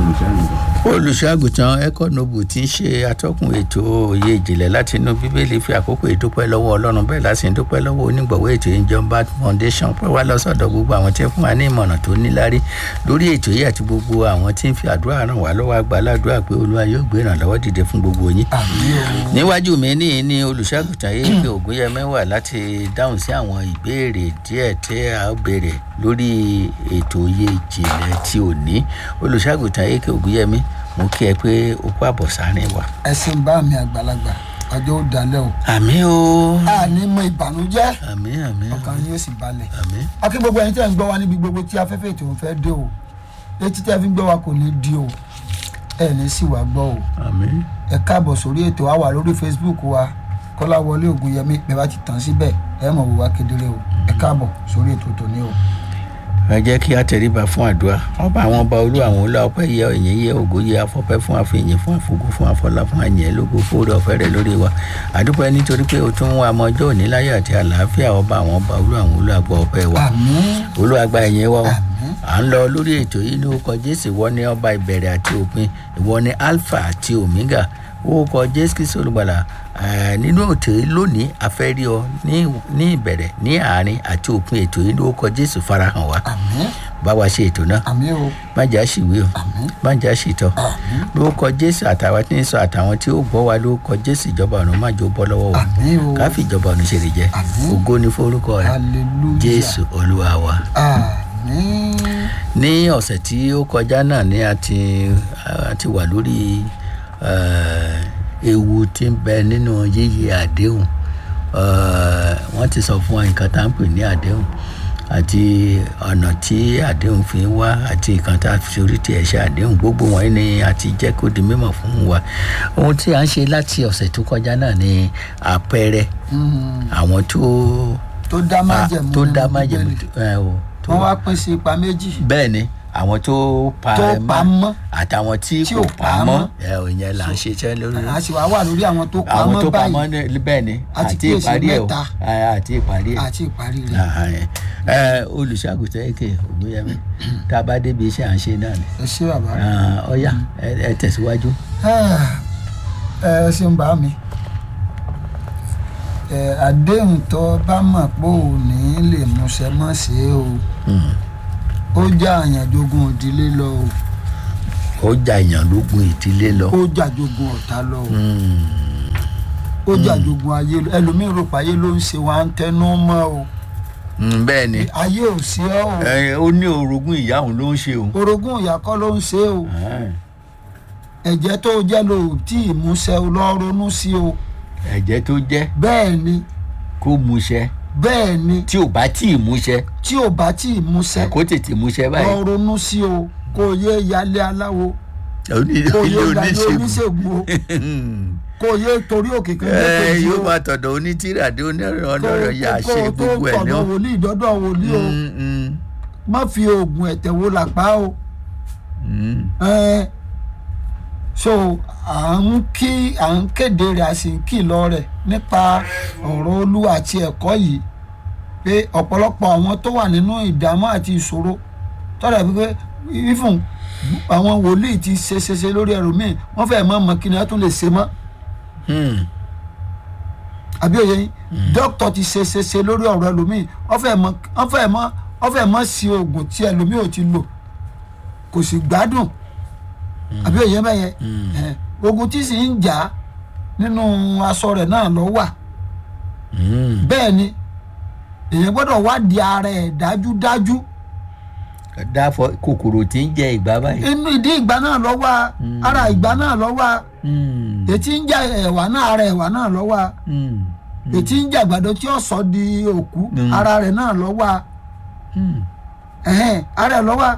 olùṣọ́àgùtàn econobu tí ń ṣe atọ́kùn ètò òye ìjìnlẹ̀ láti inú bíbélì fi àkókò ìdúpẹ́ lọ́wọ́ ọlọ́run bẹ́ẹ̀ láti dúpẹ́ lọ́wọ́ onígbọ̀wọ́ ètò ìjọba foundation pẹ́ wá lọ́sọ̀dọ̀ gbogbo àwọn tí ń fún wa ní ìmọ̀ràn tó níláárí lórí ètò yìí àti gbogbo àwọn tí ń fi àdúrà ràn wá lọ́wọ́ àgbàládùá pé olúwa yóò gbé ìrànlọ́wọ́ dìde fún gbogbo yín. níwájú mi ní ní olùṣọ́àgùtàn yìí pé ògúnyẹmẹ wà láti dáhùn sí àwọn ìbéèrè díẹ̀ tí a ó béèrè lórí ètò òye ìjìnlẹ̀ tí ò ní olùṣọ́àgùtàn yìí pé ògúnyẹmẹ mo kí ẹ pé o kó àbọ̀ sáárín wa. ẹ ṣeun bá mi àgbàlagbà ọjọ́ ó dalẹ̀ o. àmì o. a ní mọ ìbànújẹ́ àmì àmì ọkàn yóò sì balẹ̀. àmì. akí gbogbo ẹni tẹ́ ń gbọ́ wa níbi gbogbo tí afẹ́fẹ́ ètò ń fẹ́ dé o etí tẹ́ fi ń gbọ́ wa kò ní di o ẹ ní sì wá gbọ́ o àmì. ẹ káàbọ̀ sórí ètò wa wà lórí facebook wa kọ́láwọlé ògùnyẹmí bẹ́ẹ̀ bá ti tàn síbẹ̀ ẹ mọ̀ wò wá kedere o ẹ káàbọ̀ sórí ètò tòní o. ẹ jẹ́ kí a tẹríba fún àdúrà ọba àwọn ọba olú àwọn olú ọpẹ́ yẹ ẹ̀yìn yẹ ògo yẹ afọ́pẹ́ fún àfihàn fún àfogún fún àfọlá fún àyẹ̀ lógo fóore ọ̀fẹ́ rẹ̀ lórí wa àdúpẹ́ nítorí pé o tún wá ọmọ ọjọ́ òní láyé àti àlàáfíà ọba àwọn ọba olú àwọn olú àgbọ̀ ọpẹ́ wa àmín olú àgbà ẹ̀yìn wa o àmín à ń lọ lórí ètò yìí ní orúkọ jésù ìwọ ní ọba ìbẹ̀rẹ̀ àti òpin ìwọ ní alpha àti omega orúkọ jésù kristu olùgbàlà eh, nínú ètò yìí lónìí afẹ́rí ọ ní ní ìbẹ̀rẹ̀ ní àárín àti òpin ètò yìí ní orúkọ jésù farahàn wa àmín bá wa ṣe ètò náà àmín o má jà ṣìwé o àmín má jà ṣìtọ àmín lórúkọ jésù àtàwọn tí ń sọ àtàwọn tí ó gbọ́ wa lórúkọ jésù ìjọba ọ̀run má jò bọ́ lọ́wọ́ wa àmín o káfí ìjọba ọ̀run ṣe lè jẹ Àmín. ògo ní forúkọ rẹ hallelujah jésù olúwa wa àmín ní ọ̀sẹ̀ tí ó kọjá náà ni a ti a ti wà lórí eh, ewu tí ń bẹ nínú yíyí àdéhùn Eh, wọ́n ti sọ fún wa nǹkan tá à ń pè ní àdéhùn àti ọ̀nà tí àdéhùn fi ń wá àti nǹkan tá a fi orí tiẹ̀ ṣe àdéhùn gbogbo wọ̀nyí ni a ti jẹ́ kó di mímọ̀ fún wa ohun tí a ń ṣe láti ọ̀sẹ̀ tó kọjá náà ni àpẹẹrẹ Mm, àwọn tó tó dá májẹ̀mú tó nínú dá májẹ̀mú Bíbélì. ẹ o tó wọ́n wá pín sí ipa méjì bẹ́ẹ̀ ni àwọn tó pa Tó ẹ pa mọ́. àtàwọn tí Tí kò ò pa pa mọ́ mọ́. ẹ ò yẹn là ń ṣiṣẹ́ lórí a sì wá wà lórí àwọn tó àwọn pamọ́ tó pa mọ́ báyìí ní- bẹ́ẹ̀ ni A ti àti kíyèsí ìparí ẹ̀ o mẹ́ta. ẹ, àti ìparí ẹ̀ àti ìparí rẹ̀ Ah, ẹ. ẹ olùṣàgùtàn èké ògúnyẹmí tá a bá débi iṣẹ́ à ń ṣe náà ni ẹ ṣé bàbá Ah, ọ̀yá ẹ ẹ tẹ̀síwájú. ẹ ṣeun bá mi ẹ àdéhùn tó bá mọ̀ pé ò ní lè múṣẹ mọ́ ṣe é o Hmm. ó já àyànjogun ìdílé lọ o ó jà èèyàn lógun ìdílé lọ. ó jàjogun ọ̀tá lọ o Hmm. ó jàjogun ayé lọ ẹlòmíín rò pé ayé ló ń ṣe wa ń tẹnu mọ́ o Hmm, bẹ́ẹ̀ ni ayé ò sí ọ́ o ẹ, ó ní orogún ìyá òun ló ń ṣe òun. orogún ìyá kọ́ ló ń ṣe o Ah, ẹ̀jẹ̀ tó jẹ́ ló tí ìmúṣẹ o lọ ronú sí o ẹ̀jẹ̀ tó jẹ́ bẹ́ẹ̀ ni kó múṣẹ bẹ́ẹ̀ ni tí ò bá tí ì múṣẹ tí ò bá tí ìmúṣẹ kó tètè múṣẹ lọ báyìí. ronú sí o kò yé yálé aláwo Oní- kò yé ilé yálé oníṣègùn oníṣègùn o kò yé torí òkè kan ẹ lẹ́kọ̀ọ́ yóò o máa tọ̀dọ̀ onítìrà dé onírànlọ́rọ̀ yà á ṣe tó gbogbo ẹ̀ tọ̀dọ̀ náà. wòlíì dọ́dọ̀ wòlíì o Mm, mm, má fi oògùn ẹ̀tẹ̀ wo làpá o mm. ẹ so à ń kí à ń kéde rẹ̀ a sì ń kìlọ̀ rẹ̀ nípa ọ̀rọ̀ olúwa àti ẹ̀kọ́ yìí pé ọ̀pọ̀lọpọ̀ àwọn tó wà nínú ìdààmú àti ìṣòro tọ́lá pé ifun àwọn wòlíì ti ṣe ṣe ṣe lórí ẹrù míì wọ́n fẹ́ẹ́ mọ̀ mọ́ kí ni wọ́n tún lè ṣe mọ́ Hmm. àbí òye yín dókítà ti ṣe ṣe ṣe lórí ọ̀rọ̀ ẹlòmíì wọ́n fẹ́ẹ́ mọ̀ wọ́n fẹ́ẹ́ mọ̀ wọ́n fẹ́ẹ́ mọ̀ sí oògùn tí ẹlòmíì ò ti lò kò sì gbádùn àbí òye bẹ́yẹ ẹ̀, ogun tí sì ń jà nínú aṣọ rẹ̀ náà lọ wà Hmm. bẹ́ẹ̀ ni èèyàn gbọ́dọ̀ wádìí ara ẹ̀ dájúdájú dáfọ kòkòrò tí ń jẹ ìgbà báyìí. inú ìdí ìgbà náà lọ wà ara ìgbà náà lọ wà Hmm. ètí ń jà ẹ̀wà náà ara ẹ̀wà náà lọ wà Hmm. ètí ń jà àgbàdo tí ó sọ di òkú Mm. ara rẹ̀ náà lọ wà Hmm. ẹ̀hẹ́n ara ẹ̀ lọ wà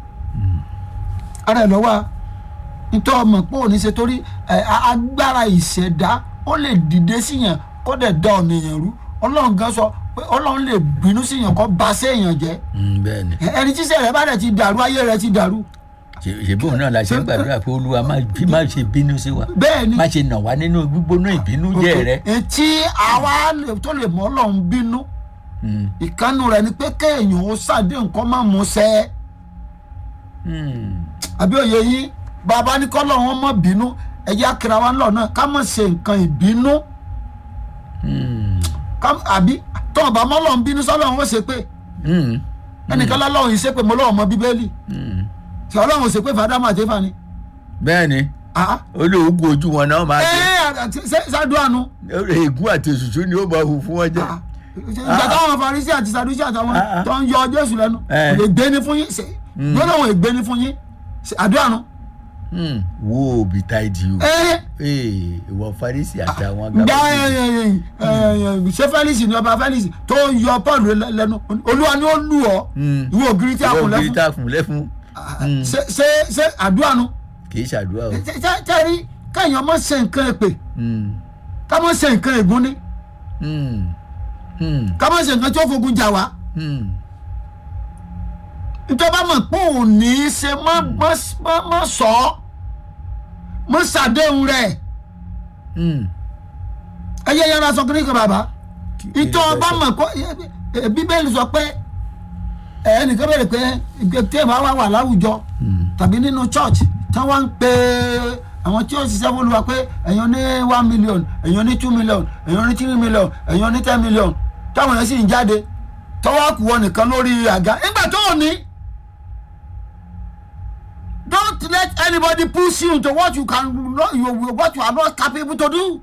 ara ẹ̀ lọ wà nítorí ọmọ pé òní ṣe torí ẹ̀, a- agbára ìṣẹ̀dá ó lè dìde síyàn kó dẹ̀ da ọ̀nà èèyàn rú ọlọ́run gan sọ pé ọlọ́run lè bínú síyàn kó ba séèyàn jẹ́ Hmm, bẹ́ẹ̀ ni ẹ̀, ẹni tíṣẹ́ rẹ̀ bá dẹ̀ ti dàrú ayé rẹ̀ ti dàrú Ṣe- ṣèbí òun náà la ṣe ń gbàdúrà pé olúwa má bí- má ṣe bínú sí wa bẹ́ẹ̀ ni má ṣe nà wá nínú gbígbóná ìbínú jẹ́ rẹ. etí àwa lè- tó lè mọ́ ọlọ́run bínú Hmm. ìkànnù rẹ̀ ni pé kéèyàn ó ṣàdé nǹkan má mú ṣẹ Hmm. àbí òye yín bàbá ní kọ́lọ̀ wọn mọ̀ bínú ẹ̀yà akira wa ńlọ náà ká mọ̀ ṣe nǹkan ìbínú Hmm. ká- àbí tọ́wọ̀n bá mọ́ lọ́n bínú sọ́lọ́ wọn ó ṣe pé Hmm. ẹnìkan lọ́lọ́run yìí ṣe pé mo lọ́wọ́ mọ bíbélì Hmm. tí ọlọ́run ò ṣe pé fàdámà àtẹ́fà ni. bẹ́ẹ̀ ni Ah, olóògùn ojú wọn náà máa ẹ jẹ ẹ ṣáàdúrà nu ègún àti òṣùṣù ni ó máa hù fún wọn jẹ. ìgbà táwọn farisi àti sadusi àtàwọn Ah, ah. tó ń yọ jésù lẹ́nu Eh. ègbé ni fún yín ṣe gbọ́dọ̀ ègbé ni fún yín ṣe àdúrà nu. Hmm. wo òbí táìdì o ẹ Ee, ìwọ farisi àtàwọn gba gàbọ̀dì. ṣé felix ni ọba felix tó ń yọ paul lẹ́nu olúwa ni ó lù ọ́ Hmm. ìwọ ògiri tí a ìwọ kùn òbí lẹ́fún tá a kùn lẹ́fún ṣe ṣe ṣe àdúrà nu kì í ṣàdúrà o. tẹ́rí káyọ̀ mọ́ ṣe nǹkan èpè Hmm. ká mọ́ ṣe nǹkan ègún ní Hmm. Hmm. ká mọ́ ṣe nǹkan tí ó fogun jà wá Hmm. ìjọba mọ̀ pé òun ní í ṣe mọ́ mọ́- mọ́- mọ́ sọ ọ́ mọ́ ṣàdéhùn rẹ̀ Hmm. ẹyẹ yẹn aṣọ kìnnìkan bàbá Kí- kí ni ìjọba bẹ́ẹ̀ sọ? mọ̀ pé ẹ, bíbélì sọ pé ẹnìkan bẹ̀rẹ̀ pé ìgbé tí ẹ bá wà wà láwùjọ Hmm. tàbí nínú church tí wọ́n ń pe àwọn tí ó ṣiṣẹ́ fún Olúwa pé ẹ̀yin ní one million ẹ̀yin ní two million ẹ̀yin ní three million ẹ̀yin ní ten million táwọn yẹn sì ń jáde tọ́wọ́ kù wọ nìkan lórí àga nígbà tó ò ní. don't let anybody push you into what you can not you what you are not capable to do.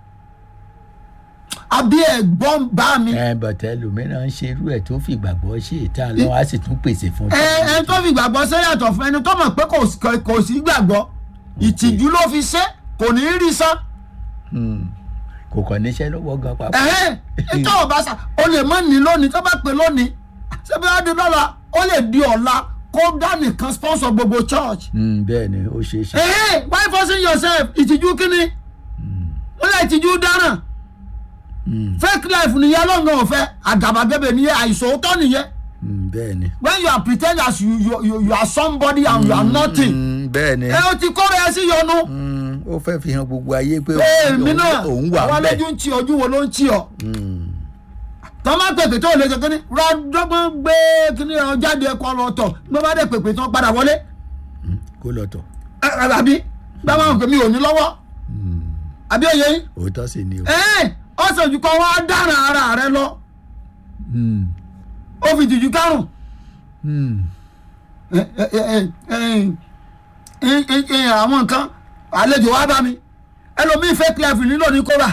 àbí ẹ̀gbọ́n bá mi. ẹ bọ̀tẹ́ lòmíràn ń ṣerú ẹ̀ tó fi ìgbàgbọ́ ṣe ìta lọ́wọ́ á sì tún pèsè fún ẹ ẹ tó fi gbàgbọ́ ṣe yàtọ̀ fún ẹni tó mọ̀ pé kò sí- kò sí gbàgbọ́ ìtìjú ló fi ṣe kò ní í rí sán. Hmm. kò kàn níṣẹ́ lọ́wọ́ gan papọ̀. ẹ̀hẹ́n nítorí ọba sá o lè má ní lónìí tó bá pè lónìí ṣebí wàá di lọ́la ó lè di ọ̀la kó dá nìkan sponsor gbogbo church. Hmm, bẹ́ẹ̀ ni ó ṣeé ṣe. ẹ̀hẹ́n why forcing yourself ìtìjú kíni wọ́n lè ìtìjú dáràn Hmm. fake life nìyẹn lọ́ngàn ọ̀fẹ́ àgàbàgebè nìyẹn àìsòótọ́ nìyẹn Hmm, bẹ́ẹ̀ ni. when you are pretend as you you you, you are somebody and you are nothing Hmm, bẹ́ẹ̀ ni. ẹ o ti kóra ẹ sí yọnu. Hmm, ó fẹ́ fi hàn gbogbo ayé pé èmi òun- náà òun wà àwọn bẹ́ẹ̀. lójú ń tí ojú wo ló ń tí ọ. Hmm. tọ́ máa pèpè tó lè ṣe kínní rọ́dọ́gbọ́n gbé kínní ọ jáde ẹ̀kọ́ lọ tọ̀ gbé bá dé pèpè tán padà wọlé kó lọ tọ̀. Ẹ, ẹ, àbí gbá máa ń pè mí ò ní lọ́wọ́ àbí òye yín òótọ́ sì ni o. ẹ ọ̀sẹ̀ ojú kan wá dára ara rẹ lọ Hmm. ó fi tìjú kárùn Hmm. ẹ, ẹ, ẹ, ẹ, ẹ, ẹ, ẹ, àwọn nǹkan àlejò wá bá mi ẹlòmíì fake life nílò ní kóra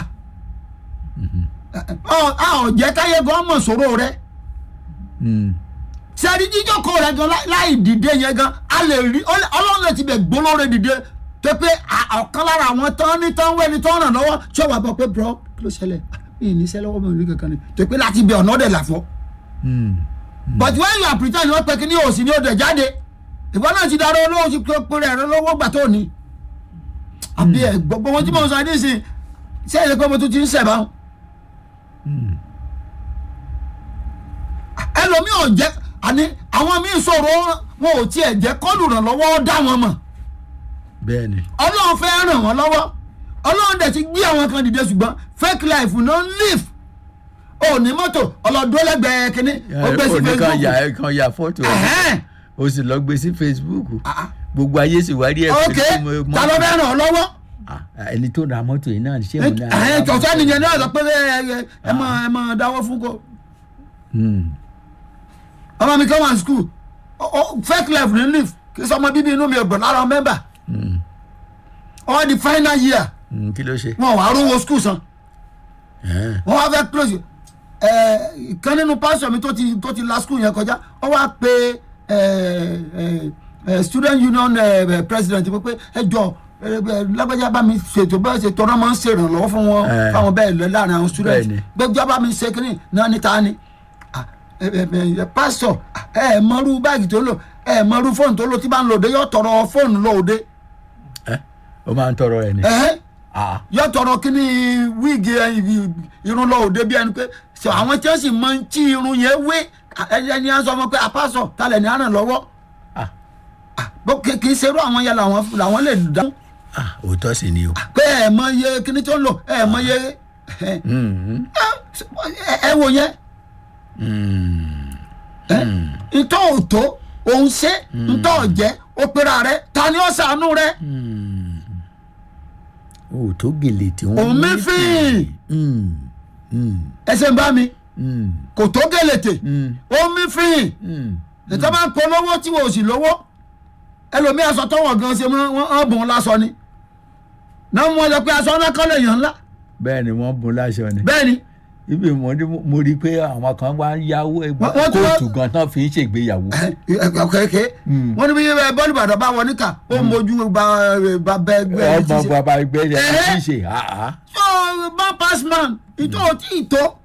ọ a ò jẹ́ káyé gan mọ̀ sọ̀rọ̀ rẹ. Hmm. sẹ́ni jíjókòó rẹ̀ gan láì- láì dìde yẹn gan a lè rí ọlẹ́- ọlọ́run lè ti bẹ̀ gbólóore dìde tó pé à- ọ̀kan lára àwọn tán ní tán wẹ́ni tán ràn lọ́wọ́ tí ó wà bọ̀ pé bro kí ló ṣẹlẹ̀ mi ì ní sẹ́ lọ́wọ́ mi ò ní kankan ni tó pé láti bẹ ọ̀nà ọ̀dẹ̀ làfọ́ Hmm. but when you are pretend wọ́n pẹ́ kí ní òsì ní òdẹ̀ jáde ìwọ náà ti darọ́ olówó ti pé pé rẹ̀ lọ́wọ́ gbà tó ní àbí ẹ̀ gbogbo wọn tí mo sọ ní sìn ṣé ẹ̀ pé mo tún ti ń sẹ̀ báwọn Hmm. ẹlòmíì ò jẹ́ àní àwọn míì sọ̀rọ̀ wọn ò tiẹ̀ jẹ́ kọ́lù ràn lọ́wọ́ dá wọn mọ̀ bẹ́ẹ̀ ni. ọlọ́run fẹ́ ràn wọ́n lọ́wọ́ ọlọ́run dẹ̀ ti gbé àwọn kan dìde ṣùgbọ́n fake life no live ò ní mọ́tò ọlọ́dún lẹ́gbẹ̀ẹ́ kínní ó gbé sí ó ní kan Facebook ya kan ya fọ́tò ẹ̀ Ẹ̀hẹ́n. ó sì lọ gbé sí Facebook Ah, gbogbo ayé sì wá rí ẹ̀ ok ta ló fẹ́ ràn ọ́ lọ́wọ́ Ah, ẹni tó ra mọ́tò yìí náà ṣé òun náà. ẹ̀hẹ́n tọ̀tọ̀ nìyẹn náà sọ pé ẹ ẹ ẹ mọ ẹ mọ dáwọ́ fún kó Hmm. ọmọ mi kan wà ní school Ó- ó- fake life ní live kí sọmọ bíbí inú mi ò gbọ̀n lára mẹ́mbà Hmm. all the final year Hmm, kí ló ṣe. wọn wà á rówó school san. Ẹ̀hẹ́n. wọ́n wá fẹ́ close ẹ̀ ìkan nínú pásítọ̀ mi tó ti tó ti la school yẹn kọjá wọ́n wá pe ẹ̀ ẹ̀ ẹ̀ student union ẹ̀ ẹ̀ president pé pé ẹ jọ ẹ, ẹ, lágbájá bá mi ṣètò bẹ́ẹ̀ ṣe tọ́nà máa ń ṣèrànlọ́wọ́ fún wọn Ẹ̀. fáwọn bẹ́ẹ̀ lọ láàrin àwọn student Bẹ́ẹ̀ni. gbẹ́jọ́ bá mi ṣe kínní náà níta ni Ah, ẹ, ẹ, ẹ, ẹ, pásítọ̀ ẹ ẹ mọrú báàgì tó lò ẹ ẹ mọrú fóònù tó lò tí bá ń lò dé yóò tọrọ fóònù lò dé Ẹ́, ó máa ń tọrọ ẹ̀ ni. ẹ̀hẹ́ Ah. yóò tọrọ kí ni wíìgì ẹ, ibi- irun lọ òde bí ẹni pé ṣe àwọn tí wọn sì máa ń tí irun yẹn wé ẹni ẹni á sọ fún pé apásọ talẹ ní àràn lọ́wọ́ Ah. Ah, bó kì kì í ṣerú àwọn yẹn làwọn làwọn lè dáhùn Ah, òótọ́ sì ni o. pé ẹ mọ iye kíní tó ń lò ẹ mọ iye ẹ Hmm. ẹ- ẹ wò yẹn Hmm. ẹ ntọ́ òtó òun ṣe ntọ́ ọ̀jẹ́ ó pera rẹ ta ni ó ṣàánú rẹ o tó gèlè tí wọ́n òun mi fín ẹsẹ̀ ń bá mi kò tó gèlètè òun mi fín ètò máa ń polówó tí wọ́n ò sì lówó ẹlòmíì aṣọ tọwọ́ gan ṣe wọ́n bùn lásọ ni náà wọ́n sọ pé aṣọ ńlá kọ́ lè yàn ńlá bẹ́ẹ̀ ni wọ́n bùn láṣọ ni bẹ́ẹ̀ ni ibi mo ní mo rí i pé àwọn kan wá ń yáwó ẹgbẹ́ Wọ́n- wọ́n ti wá- kóòtù gan tán fi ń ṣègbéyàwó. kẹ̀kẹ́ wọ́n ní bí bọ́ọ̀lù ìbàdàn bá wọ níkà ó ń mojú ba ba bẹ ẹgbẹ́ ẹ ti ọmọ ṣe. bàbá ẹgbẹ́ rẹ̀ Ẹ̀hẹ́. ti ṣe àá. so bá passman ìtò tí ì tó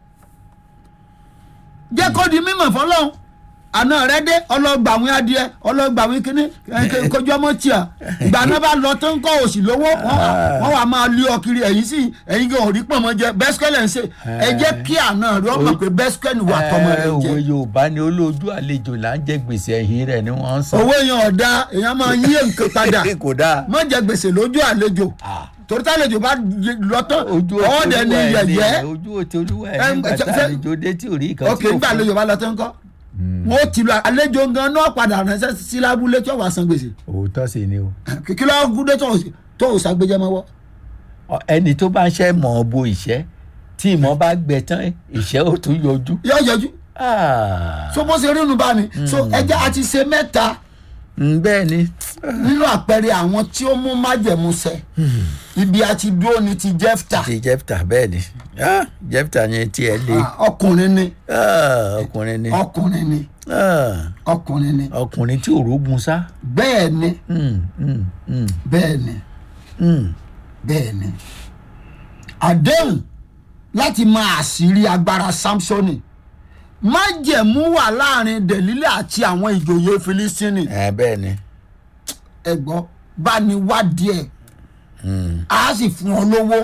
jẹ́ kó di mímọ̀ fọlọ́hún àná rẹ dé ọlọ́gbàwìn adìẹ ọlọ́gbàwìn kínní ẹ, kojú ọmọ tíà ìgbà náà bá lọ tó ń kọ́ òsì lówó wọ́n wà- wọ́n wà máa lé ọ kiri ẹ̀yìn sí ẹ̀yìn gan òrí pọ̀nmọ́ jẹ bẹ́sikẹ́lẹ̀ ń ṣe ẹ jẹ́ kí àná rẹ ọmọ pé bẹ́sikẹ́lì wà tọmọ rẹ Ẹ, jẹ òwe yorùbá ni olójú àlejò là ń jẹ gbèsè ẹ̀yìn rẹ̀ ni wọ́n ń sọ. owó èèyàn ọ̀dà èèyàn máa yí nǹkan padà kò dáa. má jẹ gbèsè lójú àlejò Ah. torí tálejò bá lọ tán ojú ọ̀ọ́dẹ ní olúwa ẹ̀ ni, yẹ̀yẹ́ ojú òtí olúwa ẹ̀ Ẹ, nígbà ṣe- tá ṣe- àlejò dé tí ò rí ìkan ok nígbà àlejò bá lọ tán kọ́ wọn ó ti lọ àlejò gan náà padà ránṣẹ́ sí lábúlé tí wọ́n wá san gbèsè òótọ́ sí ni o. kí ló gúdé tó ò- tó ò ṣàgbéjẹ mọ́wọ́ Ọ- ẹni tó bá ń ṣe mọ̀ ọ́ bo ìṣẹ́ tí ìmọ̀ bá gbẹ tán ìṣẹ́ ò tún yọjú. yóò yọjú Ah. so bó ṣe rí inú bá mi so ẹjẹ àti ṣe mẹ́ta Mm, bẹ́ẹ̀ ni nínú àpẹẹrẹ àwọn tí ó mú májẹ̀mú ṣẹ ibi àti dúró ni ti jẹ́fta ti jẹ́pítà bẹ́ẹ̀ ni Ah, jẹ́pítà yẹn tiẹ̀ le Ah, ọkùnrin ni Ah, ọkùnrin ni ọkùnrin ni Ah, ọkùnrin ni ọkùnrin tí òrógun sá. bẹ́ẹ̀ ni Mm, mm, mm, bẹ́ẹ̀ ni mm. bẹ́ẹ̀ ni àdéhùn láti máa àṣírí agbára samsoni májẹ̀mú wà láàrin dẹ̀lílẹ̀ àti àwọn ìjòyè filistini Ẹ, bẹ́ẹ̀ ni ẹ̀gbọ́n bá ní wádìí ẹ̀ Mm, á sì fún ọ lówó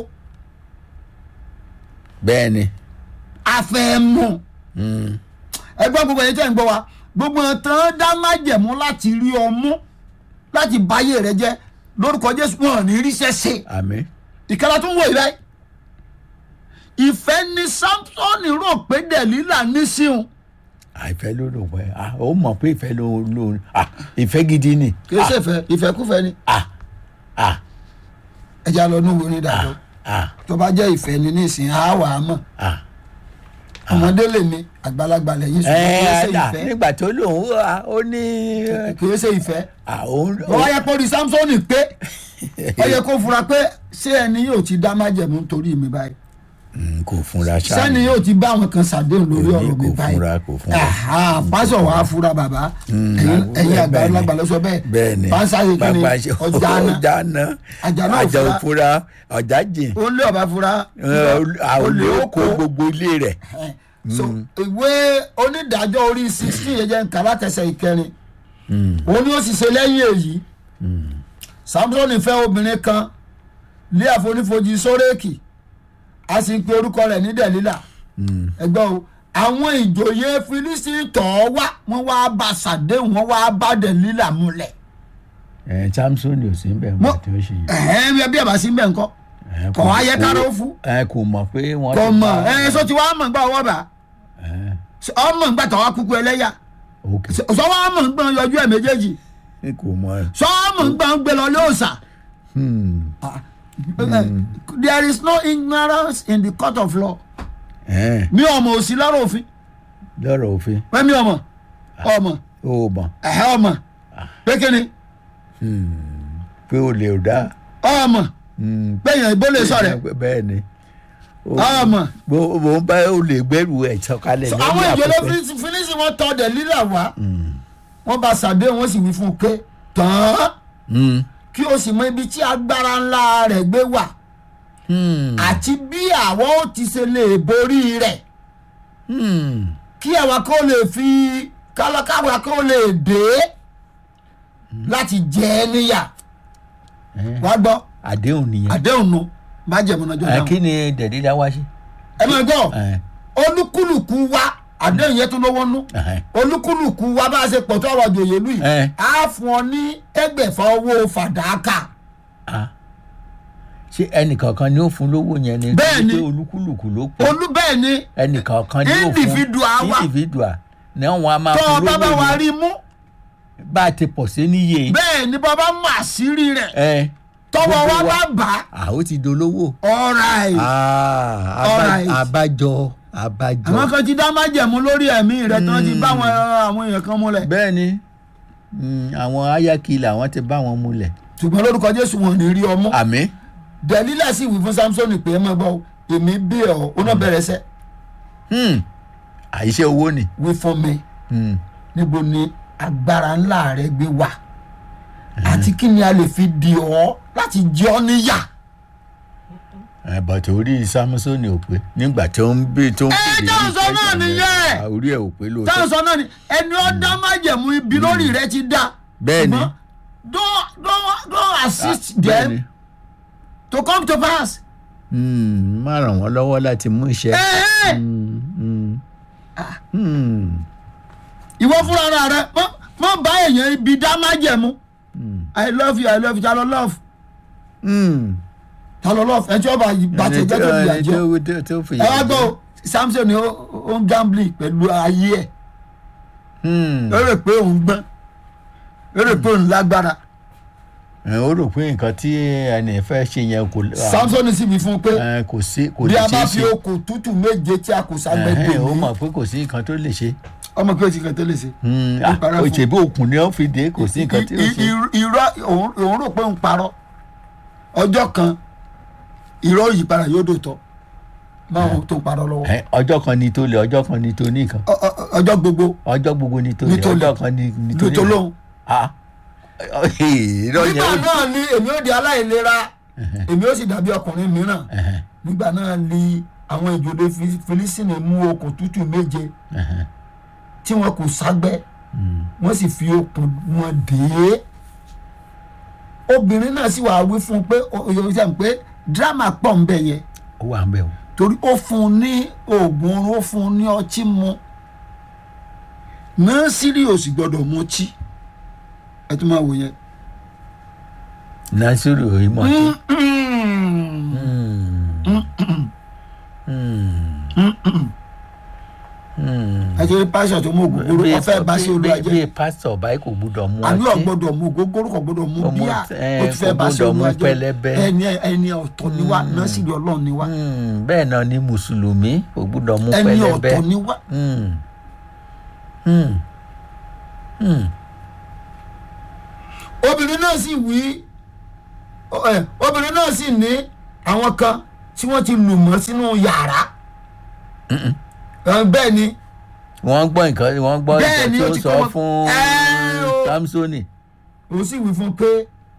bẹ́ẹ̀ ni a fẹ́ mú Mm, ẹgbọ́n gbogbo ẹ̀yìn tẹ̀ ń gbọ́ wa gbogbo ẹ̀ tán dá májẹ̀mú láti rí ọ mú láti báyé rẹ jẹ́ lórúkọ jésù wọn ò ní ríṣẹ́ ṣe àmín ìkàrà tó ń wò ìrẹ́ ìfẹ́ ni samsoni rò pé dẹ̀lílà ní síun àìfẹ́ ló lò pẹ́ Ah, ó mọ̀ pé ìfẹ́ ló lò Ah, ìfẹ́ gidi ni kì í ṣe ìfẹ́ ìfẹ́kúfẹ́ ni Ah, ah, ẹja lọ ní wo ní ìdájọ́ ah, tó bá jẹ́ ìfẹ́ ni nísìnyí á wà á mọ̀ ah. ọmọdé lè mi àgbàlagbà lẹ́yìn ẹ ṣùgbọ́n kì í ṣe àdá ìfẹ́ nígbà tó lòun wà ó ní kì í ṣe ìfẹ́ àwọn wọ́n yẹ kó rí samsoni pé ó yẹ kó fura pé ṣé ẹni yóò ti dá májẹ̀mú torí mi báyìí kò fúnra ṣáà sẹ́ni yóò ti bá àwọn kan ṣàdéhùn lórí Kò ní, ọ̀rọ̀ mi kò báyìí fura, kò fura. Aha, pásọ̀ wàá fura bàbá ẹ̀yin ẹ̀yin àgbàlagbà ló sọ bẹ́ẹ̀ bẹ́ẹ̀ ni pásá yìí kí ni Bàbá ṣe- ọjà náà ọjà náà Àjà náà àjà fura. òfura ọjà jìn ó lé ọba fura àwọn olè ó kó gbogbo ilé rẹ̀ Ẹ̀, so ìwé onídàájọ́ orí sixteen yẹn jẹ́ nǹkan látẹsẹ̀ ìkẹrin òun ni ó sì ṣe lẹ́yìn èyí samson fẹ́ obìnrin kan lé àfonífojì sórèkì a sì ń pe orúkọ rẹ̀ ní dẹ̀lílà ẹgbẹ́ o àwọn ìjòyè filisi tọ̀ ọ́ wá wọ́n wá bá ṣàdéhùn wọ́n wá bá dẹ̀lílà múlẹ̀ ẹ̀ samson ò sí bẹ́ẹ̀ Mo- mọ̀ tí ó ṣe yìí ẹ̀hẹ́n bí ẹbí ẹ̀ bá sí bẹ́ẹ̀ ńkọ́ Ẹ̀, kọ̀ wá yẹ kára ó fún ẹ kò mọ̀ pé wọ́n kọ̀ ti mọ̀ bá- ẹ̀ sọ ti wá mọ̀ nígbà ọwọ́ bá Ẹ̀, ọmọ nígbà tó wá kúkú ẹlẹ́yà ok sọwọ́ ọmọ ń gbọ́n yọjú ẹ̀ méjèèjì kò mọ̀ sọwọ́ ọmọ ń gbọ́n gbé lọ lóòsà. Hmm. there is no ignorance in the court of law Ẹ̀, mi ọmọ òsì lọ́rọ̀ òfin lọ́rọ̀ òfin pé mi ọmọ ọmọ ó mọ̀ ẹ̀hẹ́ ọmọ pé kíni pé o lè dá ọmọ Hmm. pé èèyàn ìbò lè sọ̀rẹ̀ bẹ́ẹ̀ ni ọmọ. bó bó ń bá o lè gbẹ́rù ẹ̀ sọ̀kalẹ̀ So, lórí àwọn ìjọba afẹ́fẹ́. fínísì wọn tọ́ dẹ̀ lílà wá wọ́n bá ṣàdéhùn wọ́n sì wí fún un pé tán Hmm. kí o sì mọ ibi tí agbára ńlá rẹ̀ gbé wà Hmm. àti bí àwọn ó ti ṣe lè borí rẹ̀ Hmm. kí àwa kó lè fi kálákàwá kó lè dé láti jẹ ẹ́ níyà Ẹ̀, wá gbọ́ àdéhùn nìyẹn àdéhùn nu má jẹ̀mú náà jọ Ẹ̀, dáhùn. kí ni dẹ̀dídá wá sí. ẹ máa gbọ́ Ẹ̀, olúkúlùkù wa àdéhùn yẹn tó lówó nú ẹ̀, olúkúlùkù wa bá a ṣe pọ̀ tó àwọn àjòyè lù yìí Ẹ̀. á fún ọ ní ẹgbẹ̀fà owó fàdákà ah. ṣé ẹnìkankan ni ó fún lówó yẹn ni Bẹ́ẹ̀ ni. Torí pé olúkúlùkù ló pọ̀ olú bẹ́ẹ̀ ni ẹnìkankan ni ó fún Individual wa. individual ni wọn a máa tó fún o bá bá lówó wa yẹn. rí mú bá a ti pọ̀ sí níye. bẹ́ẹ̀ ni bàbá mọ àṣírí rẹ̀ ẹ tọwọ́ wa gbogbo bá bà à ó ti dolówó. á ọ̀ráì Ah, aba- Alright. abájọ abájọ. àwọn kan ti dá májẹ̀mú lórí ẹ̀mí rẹ̀ tí wọ́n ti bá àwọn àwọn èèyàn kan múlẹ̀ bẹ́ẹ̀ ni mm, àwọn ayakilẹ̀ àwọn ti bá wọn múlẹ̀. ṣùgbọ́n lórúkọ jésù wọn ò ní rí ọmú àmì. dẹ̀lílà sì wí fún samson pé ẹ máa gbọ́ èmi bí ọ̀ ó náà bẹ̀rẹ̀ sẹ́ Hmm. àìṣe owó ni. wí fún mi Hmm. níbo ni agbára ńlá rẹ gbé wà àti kí ni a lè fi di ọ láti jẹ ọ níyà. ẹ bàtà orí samusoni ò pé nígbà tó ń bí tó ń Ẹ, béèrè táwọn sọ náà question yẹn, nìyẹn. ah, orí ẹ ò pé lóòótọ́. táwọn sọ náà ni ẹni ọ dá májẹ̀mú ibi lórí rẹ ti dá. Bẹ́ẹ̀ ni. Ṣùgbọ́n don't don't don't assist bẹ́ẹ̀ ni. them to come to pass. Hmm, má ràn wọ́n lọ́wọ́ láti mú iṣẹ́. Ẹ̀hẹ́. Hmm, hmm. Hmm, ìwọ fúnra ara rẹ mọ mọ bá èèyàn ibi dá májẹ̀mú hmm, i love you i love you ta ló love hmm. ta ló love ẹ tí ó bá bá ti Ẹni jẹ́ tó tó- di ẹni àjọ. tó- tó- tó fi ẹ wá yà gbọ́ o, samson ni ó ó ń gambling pẹ̀lú ayé ẹ̀ Hmm. ó rò pé òun gbọ́n ó rò pé òun lágbára ẹ ó rò pé nǹkan tí ẹnì fẹ́ ṣe yẹn kò samson sì wí fún un pé ẹ, kò sí kò bí lè a ṣe bá é fi ṣe okùn tútù méje tí a kò ságbẹ́ dè Ẹ̀hẹ́n, ó mí mọ̀ pé kò sí nǹkan tó lè ṣe ọmọ pé o ti kàn tó lè ṣe. Hmm, Ó ah, parọ́ ó fún- ṣe bí òkun ni ó fi dé kò sí nǹkan tí ó I- ṣe. i- irọ́ òun òun rò pé òun parọ́ ọjọ́ kan irọ́ yìí padà yóò dòótọ́ máa wọn tó ń parọ́ lọ́wọ́ Ẹ, ọjọ́ kan ni tó lè ọjọ́ kan ni tó nìkan Ọ- ọ- ọjọ́ gbogbo ọjọ́ gbogbo ni tó lè Ní tó lè. ọjọ́ kan ni ni tó ló tó nìkan. lóhùn. Ah, irọ́ yẹn nígbà ó náà ni èmi ó di aláìlera èmi ó sì dàbí ọkùnrin mìíràn Ẹ̀hẹ́n, nígbà náà ni àwọn ìjòdè Fi- Fílísítínì mú okùn tútù méje ẹ̀hẹ́n, tí wọn kò ságbẹ́ hmm. wọ́n sì fi okùn wọn dè é obìnrin náà sì wàá wí fún un pé oyè sẹ́yìn pé dírámà pọ̀ ń bẹ̀ yẹn ó wà ń bẹ̀ o. torí ó fún un ní oògùn oorun ó fún un ní ọtí mu nọ́ọ̀sìrì ò sì gbọ́dọ̀ mu ọtí ẹ tún máa wò yẹn. nasiru ìmọ̀ tí. ẹ ti rí pásítọ̀ tó mú ògógóró ó fẹ́ bá sí olúwa bí jẹ́ pásítọ̀ báyìí kò gbúdọ̀ mú àní ò ọtí. gbọ́dọ̀ mu ògógóró kò gbọ́dọ̀ mu Kò mu bíà ẹ, ó ti fẹ́ kò bá sí gbọ́dọ̀ mu olúwa jẹ́ pẹlẹbẹ. ẹni ẹni ọ̀tọ̀ ni wá nọ́ọ̀sìrì ọlọ́run ni wá Hmm, bẹ́ẹ̀ náà ni mùsùlùmí kò gbúdọ̀ mú ẹni pẹlẹbẹ. ọ̀tọ̀ ni wá Hmm. Hmm. Hmm. obìnrin náà sì wí ẹ, obìnrin náà sì ní àwọn kan tí wọ́n ti lù mọ́ sínú yàrá Ẹ, bẹ́ẹ̀ ni wọ́n gbọ́ nǹkan wọ́n gbọ́ Bẹ́ẹ̀ nǹkan ni, tí ó ó ti sọ kọ́ wọn- fún Ẹ́ o. samsoni. ó sì wí fún un pé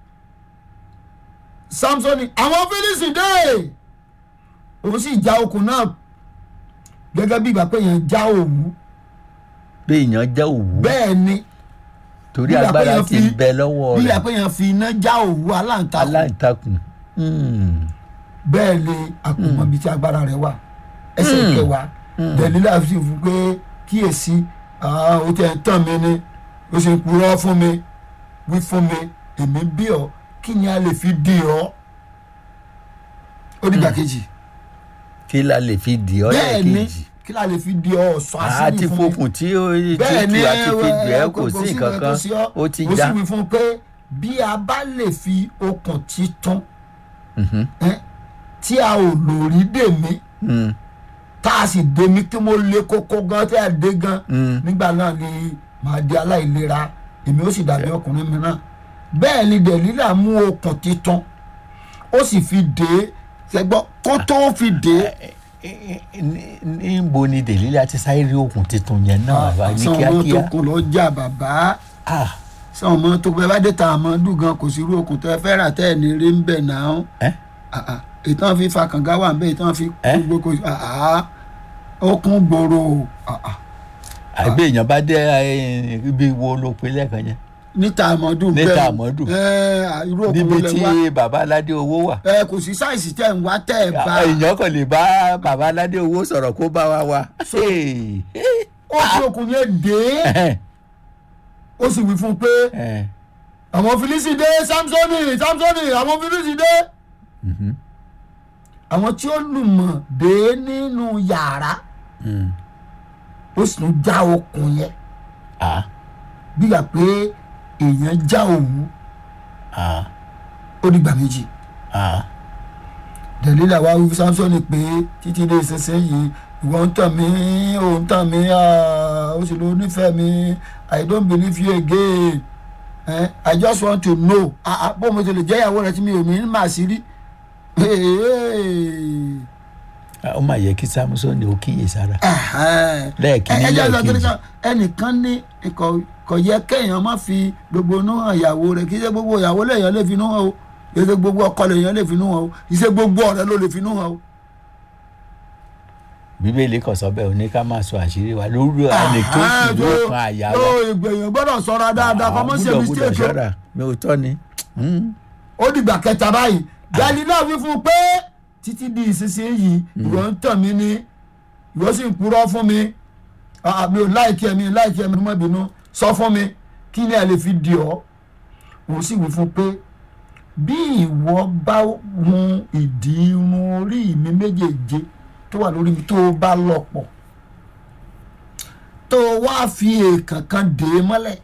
samsoni àwọn fílísì dé òun sì já okùn náà gẹ́gẹ́ bí ìgbà pé èèyàn já òwú pé èèyàn jẹ́ òwú bẹ́ẹ̀ ni torí bí ìgbà pé agbára èèyàn ti fi- ń bẹ lọ́wọ́ bí ìgbà rẹ̀ pé èèyàn fi iná já òwú aláǹtakùn aláǹtakùn. Hmm. bẹ́ẹ̀ ni àkùnmọ̀ bíi ti agbára rẹ̀ wà ẹsẹ̀ kẹwàá dẹ̀lílà sì fún pé kíyèsí ah, ó tẹ̀ ń tàn mí ni ó sì ń purọ́ fún mi wí fún mi èmi bí ọ kí ni a lè fi dì ọ́ ó dìgbà kejì kí la lè fi dì ọ́ bẹ́ẹ̀ ni lẹ́ẹ̀kejì. kí la lè fi dì ọ́ sọ àṣírí àti fún mi fokùn tí ó bẹ́ẹ̀ ni tútù àti fi dì ẹ́ ẹ, kò sí nǹkan nǹkan kan sí ọ́. ó ti ó já. sì wí fún un pé bí a bá lè fi okùn títún Mhm. ẹ́, tí a ò lórí dè mí Hmm. tá a sì dé mi kí mo lé kókó gan tí a dé gan Mm. nígbà náà ni màá di aláìlera èmi ó sì dàbí ọkùnrin mi náà bẹ́ẹ̀ ni dẹ̀lílà mú okùn títún ó sì fi dé ṣẹgbọ́n kó tó fi dé Ní- níbo ni dèlílà ti sáré rí okùn tuntun yẹn náà wá ní sọ ọmọ tó kíákíá. kún lọ jà bàbá Ah, sọ ọmọ tó pẹ́ bá dé ta àmọ́ dùn gan kò sí irú okùn tó ẹ fẹ́ rà tẹ́ ẹ̀ ní rí ń bẹ̀ náà ẹ́? ìtàn fi fa kànga wà ń bẹ́ ìtàn fi Eh? gbogbo okùn gbòòrò ah, ah. àbí èèyàn bá dé eh, ibi wo ló pe lẹ́ẹ̀kan yẹn níta àmọ́dún Níta bẹ́ẹ̀ àmọ́dù. ẹ irú okùn níbi wo lẹ tí wá bàbá aládé owó wà. ẹ kò sí sáìsì tẹ̀ ń wá tẹ̀ ẹ̀ bá èèyàn kàn lè bá bàbá aládé owó sọ̀rọ̀ kó bá wa wa. Hey. ó fi okùn yẹn dé ó sì wí fún un pé Eh, àwọn filisi dé samsoni samsoni àwọn filisi dé mhm, àwọn tí ó lùmọ̀ dé nínú yàrá mm. ó sì tún já okùn yẹn Ah, bí yà pé èèyàn já òwú ah ó dìgbà méjì ah dẹ̀lílà wá wí fún samson pé títí dé ìsinsìnyí ìwọ ń tàn mí ò ń tàn mí ah, ó sì ló nífẹ̀ẹ́ mi i don't believe you again eh, i just want to know ah, ah, bó mo ti lè jẹ́ ìyàwó rẹ tí mi ò ní mà sí rí ah, ó mà yẹ kí samson ó kíyè sára Ẹ̀hẹ́n. Lẹ́ẹ̀kínní, Ẹ- ẹ jẹ́ lọ lẹ́ẹ̀kejì. kiri kan, ẹnìkan ní kò- kò yẹ kéèyàn má fi gbogbo inú hàn ìyàwó rẹ kì í ṣe gbogbo ìyàwó lèèyàn lè fi inú hàn o kì í ṣe gbogbo ọkọ lèèyàn lè fi inú hàn o kì í ṣe gbogbo ọ̀rẹ́ ló lè fi inú hàn o. bíbélì kò sọ bẹ́ẹ̀ ó ní ká máa sọ àṣírí wa lórí ẹni tó sì ló kan àyà wa yóò ìgbẹ̀yìn gbọ́dọ̀ sọ́ra dáadáa kọ́ mọ́ ṣe gbúdọ̀ gbúdọ̀ mistake o. ṣọ́ra mi ò tọ́ ni Hmm. ó dìgbà kẹta báyìí Dálílà wí fún un pé títí di ìsinsìnyí ìwọ ń tàn mí ní ìwọ sì ń purọ́ fún mi Ah, mi ò láìkí ẹ mi ò láìkí ẹ mi mọ́ bínú sọ fún mi kí ni ẹ lè fi di ọ́ òun sì wí fún un pé bí ìwọ bá hun ìdí irun orí mi méjèèje tó wà lórí mi tó o bá lọ pọ̀ tó o wá fi èèkàn kan dè é mọ́lẹ̀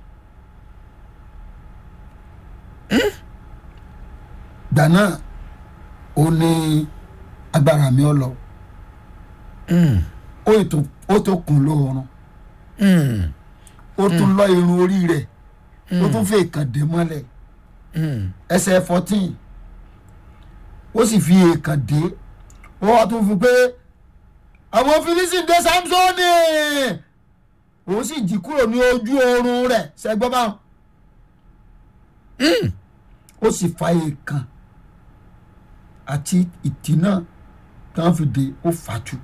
gbà náà ó ní agbára mi ọ lọ Hmm. ó ètò ó tó kùn lóorun Hmm. ó tún lọ irun orí rẹ̀ ó tún fi èèkàn dè mọ́lẹ̀ Hmm. ẹsẹ̀ fourteen ó sì fi èèkàn dé ó wá tún fi pé àwọn Fílísítì dé Sámsónì òun sì jí kúrò ní ojú oorun rẹ̀ ṣẹgbọ́n báwọn ó sì fa èèkàn àti ìtì náà tí wọ́n fi dé ó fàájú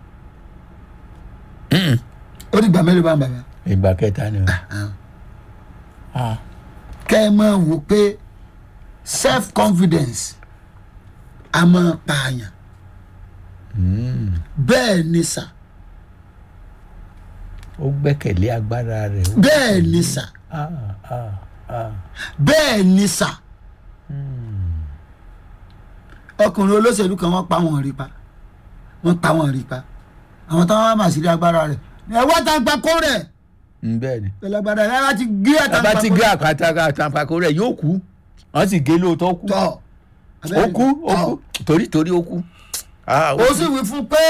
Hmm. ó dìgbà mélòó bá ń bàbá ìgbà kẹta ni o Ah. kẹ́ ẹ máa wò pé self confidence a máa pààyàn Hmm. bẹ́ẹ̀ ni sà ó gbẹ́kẹ̀lé agbára rẹ̀ ó- bẹ́ẹ̀ ni sà Ah, ah, ah. bẹ́ẹ̀ ni sà ọkùnrin olóṣèlú kan wọ́n pa wọ́n rí pa wọ́n pa wọ́n rí pa àwọn táwọn wá mà sí rí agbára rẹ̀ ẹ wá tàǹpàkó rẹ̀ Hmm, bẹ́ẹ̀ ni pẹ̀lú agbára rẹ̀ ẹ bá ti gé bàbá ti àtàǹpàkó gé àpáta àtàǹpàkò rẹ̀ yóò kú wọ́n sì gé lóòótọ́ ó kú tọ̀ ó kú ó kú torí torí ó kú. Ah, ó ó kú. sì wí fún pé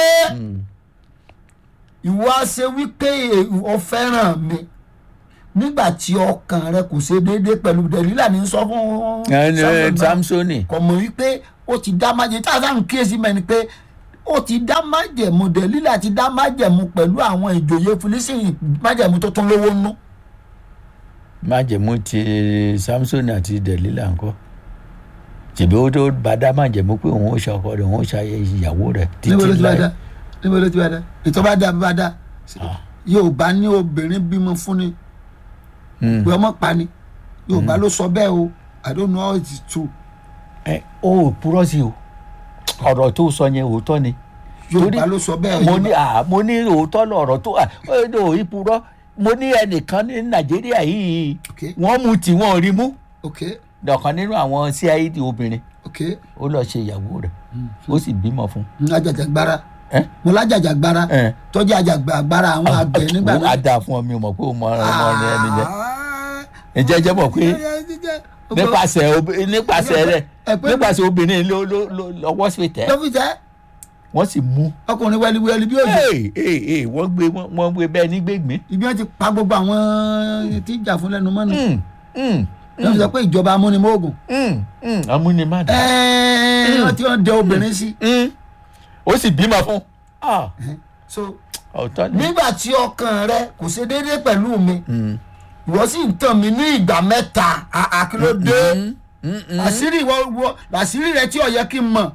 ìwọ á ṣe wípé o fẹ́ràn mi nígbà tí ọkàn rẹ kò ṣe déédéé pẹ̀lú Dẹ̀lílà ní sọ fún ẹni Sámúẹ́lì náà. samsoni kò mọ̀ wípé ó ti dá májèmú tí a sáà ń kíyèsí mẹ́ni pé ó ti dá májẹ̀mú Dẹ̀lílà ti dá májẹ̀mú pẹ̀lú àwọn ìjòyè Fílísítì májẹ̀mú tó tún lówó nú májẹ̀mú ti samsoni àti delila ńkọ́ ṣèbí ó tó bá dá májẹ̀mú pé òun ó ṣe ọkọ rẹ̀ òun ó ṣe ayé ìyàwó rẹ̀ níbo ló títí ti bá láì dá níbo ló ti bá dá ètò bá dá bá dá Yorùbá ní obìnrin bímọ fún ni Hmm. pé ọmọ pa ni Yorùbá ló sọ bẹ́ẹ̀ o I don't know how it is true ẹ ó purọ́ sí o ọ̀rọ̀ tó sọ yẹn òótọ́ ni Yorùbá ló sọ bẹ́ẹ̀ mo ní à mo ní òótọ́ lọ̀rọ̀ tó à ó ní òí purọ́ mo ní ẹnìkan ní nàìjíríà yìí Okay. wọ́n mú tí wọ́n rí mú ok dọ̀kan nínú àwọn cid obìnrin ok ó lọ ṣe ìyàwó rẹ̀ ó sì bímọ fún n ajàjàgbara ẹ mo lájàjàgbara ẹ tọ́jú àjàgbara àwọn àgbẹ̀ nígbà ó á dáa fún ọ mi ò mọ̀ pé ó mọ ọmọ rẹ ẹni jẹ ǹjẹ́ jẹ́ mọ̀ pé nípasẹ̀ obi- nípasẹ̀ rẹ̀ ẹ pé- nípasẹ̀ obìnrin ló ló ló lọ́wọ́ sí tẹ́ ló fi jẹ́ wọ́n sì mú ọkùnrin wẹliwẹli bí òjò ee ee ee wọ́n gbé wọ́n wọ́n gbé bẹ́ẹ̀ ní gbégbé ibi wọn ti pa gbogbo àwọn tí ń jà fún lẹ́nu mọ́nu Mm, mm, ló fi sọ pé ìjọba amúnimóògùn mm, mm, amúnimádà ẹ̀ẹ́n wọ́n ti wọ́n dẹ obìnrin sí Mm. ó sì bímọ fún Ah, so ọ̀tọ̀ ni. nígbà tí ọkàn rẹ kò ṣe déédéé pẹ̀lú mi Mm. ìwọ sì ń tàn mí ní ìgbà mẹ́ta àkìlódé Mm, mm, mm. àṣírí ìwọ ìwọ àṣírí rẹ tí ó yẹ kí n mọ̀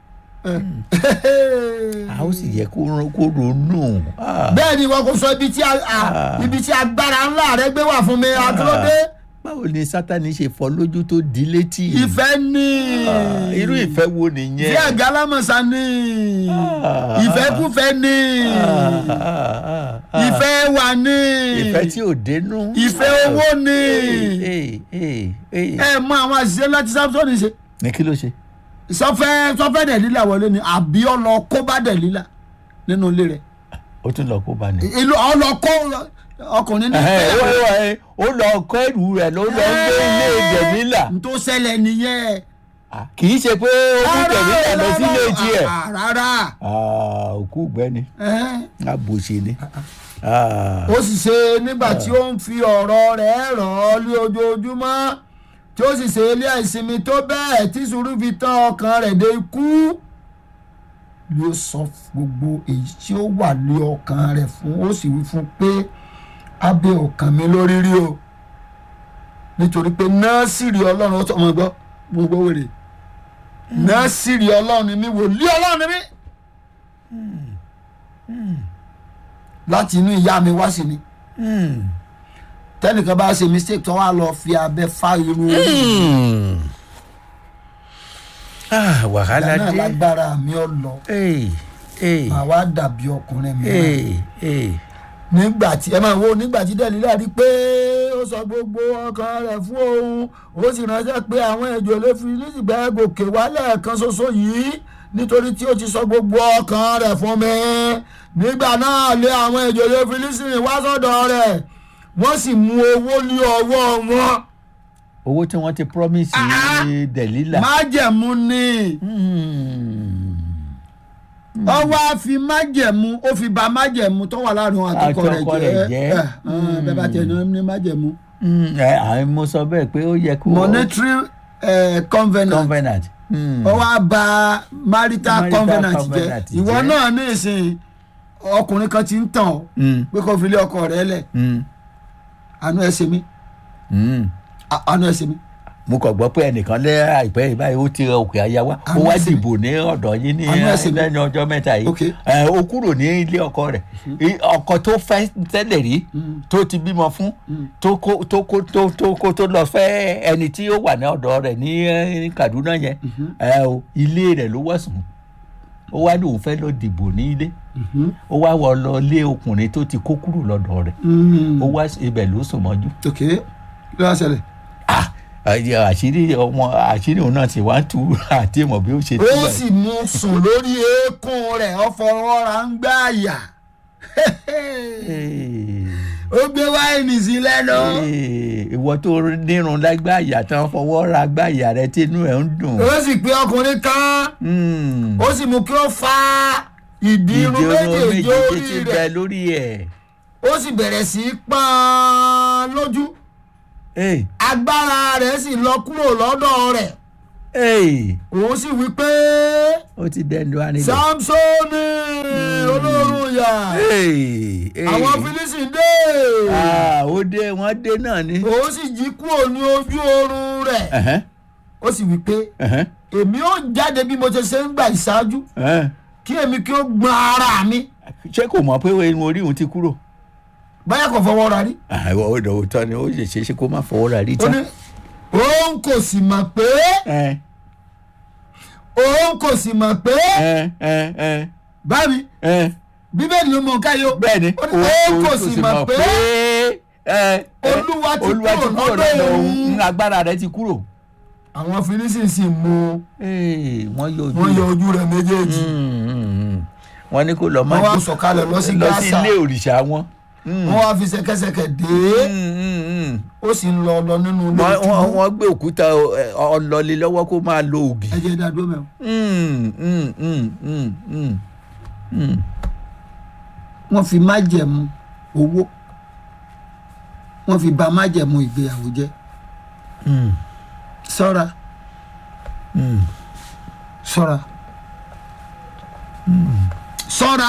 a ó sì yẹ kó ro- kó ronú Ah, bẹ́ẹ̀ ni ìwọ kò sọ ibi tí a- a- Ah. ibi tí agbára ńlá rẹ gbé wà fún mi àkìlódé báwo ni sátani ṣe fọ́ lójú tó di létí. ìfẹ́ ní Ah, irú ìfẹ́ wo nìyẹn. ìfẹ́ àgálámọ̀sá ní Ah. ìfẹ́kúfẹ́ ní Ah, ah, ah, ah. ìfẹ́ wà ní ìfẹ́ tí ò dénú. ìfẹ́ owó ní Ee, ee, ee. ẹ mọ àwọn àṣìṣe láti Samson ṣe ní kí ló ṣe. sọfẹ́ sọfẹ́ dẹ̀lílà wọlé ni àbí ọlọ kó bá dẹ̀lílà nínú ilé rẹ̀ ó tún lọ kó bá ní. ìlú ọlọ kó ọkùnrin ní Ẹ̀hẹ́, fẹ́ ó- ó- ó lọ kọ́ ẹrù rẹ̀ ló lọ ń gbé ilé jẹ̀mílà n tó ṣẹlẹ̀ nìyẹn. kì í ṣe pé ó mú jẹ̀mílà lọ sí ilé tiẹ̀ Ah, rárá Ah, òkú gbẹ́ni Ẹ̀hẹ́n. àbòsí ni. Ah. ó sì ṣe nígbà tí ó ń fi ọ̀rọ̀ rẹ̀ ràn ọ́ lé ojoojúmọ́ tí ó sì ṣe ilé ìsinmi tó bẹ́ẹ̀ tí sùúrù fi tán ọkàn rẹ̀ dé ikú ló sọ gbogbo èyí tí ó wà lé ọkàn rẹ̀ fún ó sì wí fún pé abẹ́ ọkàn mi lórí rí o nítorí pé nọ́ọ̀sìrì ọlọ́run ó tọmọ gbọ́ gbogbo wèrè nọ́ọ̀sìrì ọlọ́run ni mí wòlíì ọlọ́run ni mí láti inú ìyá mi wá sí ni Hmm. tẹnìkan bá ṣe mistake tó wà lọ fi abẹ fá irun orí Hmm. Ah, wàhálà ìgbà náà dé. lágbára mi ọ lọ Ee, ee, màá wá dàbí ọkùnrin mi ee, ee. nígbà tí ẹ máa wo nígbà tí dẹ́lílà rí pé ó sọ gbogbo ọkàn rẹ̀ fún òun ó sì ránṣẹ́ pé àwọn ẹ̀jọ̀ lè fi nígbà gòkè wálẹ̀ kan ṣoṣo yìí nítorí tí ó ti sọ gbogbo ọkàn rẹ̀ fún mi nígbà náà lé àwọn ẹ̀jọ̀ lè fi lísìnì wá sọ́dọ̀ rẹ̀ wọ́n sì mú owó ní ọwọ́ wọn owó tí wọ́n ti promise Ah. Delilah. májẹ̀mú ni. Hmm. ó wá fi májẹ̀mú ó fi ba májẹ̀mú tó wà láàrin òun àtọkọ rẹ̀ Àtọkọ rẹ̀ jẹ́ jẹ́. ẹ, ẹ, bẹ́ẹ̀ bá tẹ̀ ní májẹ̀mú. Hmm, ẹ, àwọn mo sọ bẹ́ẹ̀ pé ó yẹ kó. monetary eh, covenant covenant. Hmm. ó wá ba marital Marital covenant covenant jẹ́ ìwọ jẹ́. náà ní ìsìn ọkùnrin kan ti ń tàn ọ́ Hmm. pé kó fi lé ọkọ rẹ̀ lẹ̀ Hmm. àánú ẹ̀ ṣe mí Hmm. à- àánú ẹ̀ ṣe mí. mo kàn gbọ́ pé ẹnìkan lé àìpẹ́ yìí báyìí ó ti ra òkè àyà wá ó Àmọ́ wá ẹsẹ̀ mi. dìbò ní ọ̀dọ̀ yín ní Àmọ́ ẹsẹ̀ mi. lẹ́nu ọjọ́ mẹ́ta yìí Ok. Ẹ, ó kúrò ní ilé ọkọ rẹ̀ I- ọkọ tó fẹ́ tẹ́lẹ̀ rí tó ti bímọ fún tó kó tó kó tó tó kó tó lọ fẹ́ ẹni tí ó wà ní ọ̀dọ̀ rẹ̀ ní eh, Kaduna yẹn ẹ, o, ilé rẹ̀ ló wá sùn ó wá ní òun fẹ́ lọ dìbò ní ilé ó wá wọ lọ lé ọkùnrin tó ti kó kúrò lọ́dọ̀ rẹ̀ ó wá ibẹ̀ ló sùn mọ́jú ok kí ló wá ṣẹlẹ̀. ah àyè àṣírí ọmọ àṣírí òun náà ti wá ń tú àti ìmọ̀ bí ó ṣe tú ó báyìí. sì mú sùn lórí eékún rẹ̀ ó fọwọ́ra ń gbá àyà Ee, ó gbé wáìnì sí lẹ́nu. ee, ìwọ tó nírun lágbá àyà tán fọwọ́ ra gbá àyà rẹ tínú ẹ̀ ń dùn. ó sì pé ọkùnrin kan Hmm. ó sì mú kí ó fa ìdí irun ìdí oró méjèèjì méjì orí ti rẹ̀ bẹ lórí ẹ̀. ó sì bẹ̀rẹ̀ sí í pọ́n lójú Ee, agbára rẹ̀ sì lọ kúrò lọ́dọ̀ rẹ̀ ee, òun sì wí pé ó ti dẹnu arinlẹ̀. samsoni olórun yà Ee, ee. àwọn fílísì dé Ah, ó dé wọ́n dé náà ni. òun sì jí kúrò ní ojú oorun rẹ̀ Ẹ̀hẹ́n, ó sì wí pé ẹ̀hẹ́n, èmi ó jáde bí mo ṣe ṣe ń gbà ìṣáájú ẹ̀hẹ́n. kí èmi kí ó gbọ́n ara mi ṣé kò mọ̀ pé irun orí òun ti kúrò. báyà kò fọwọ́ ra rí àwọn ọ̀dọ̀ òótọ́ ni ó lè ṣe é ṣe kó má fọwọ́ ra rí ó ní tán. òun kò sì mọ̀ pé ẹ òun kò sì mọ̀ pé ẹ ẹ ẹ báyìí ẹ bíbélì ló mọ̀ káyọ bẹ́ẹ̀ ni ó ní òun kò sì mọ̀ pé ẹ Olúwa ti Olúwa ti kúrò kúrò lọ́dọ̀ lọ́dọ̀ òun. òun agbára rẹ̀ ti kúrò. àwọn fínísì sì mú Ee, wọ́n yọ ojú wọn yọ rẹ̀. ojú rẹ̀ méjèèjì Mm, mm, mm. wọ́n ní kó lọ máa wọ́n wá jó sọ̀kalẹ̀ lọ sí lọ sí Gáásà ilé òrìṣà wọn. Mm, wọ́n wá fi ṣẹ̀kẹ̀ṣẹ̀kẹ̀ dé mm, mm, mm. ó sì ń lọ lọ nínú ilé Wọ́n- wọ́n ìtúbú wọ́n gbé òkúta ẹ, ọlọ́lé lọ́wọ́ kó máa lo ògì. ẹ jẹ́ dádúró mẹ́wọ̀n Mm, mm, mm, mm, mm, mm. wọ́n fi májẹ̀mú owó wọ́n fi bà májẹ̀mú ìgbéyàwó jẹ́ Mm, ṣọ́ra mm. ṣọ́ra ṣọ́ra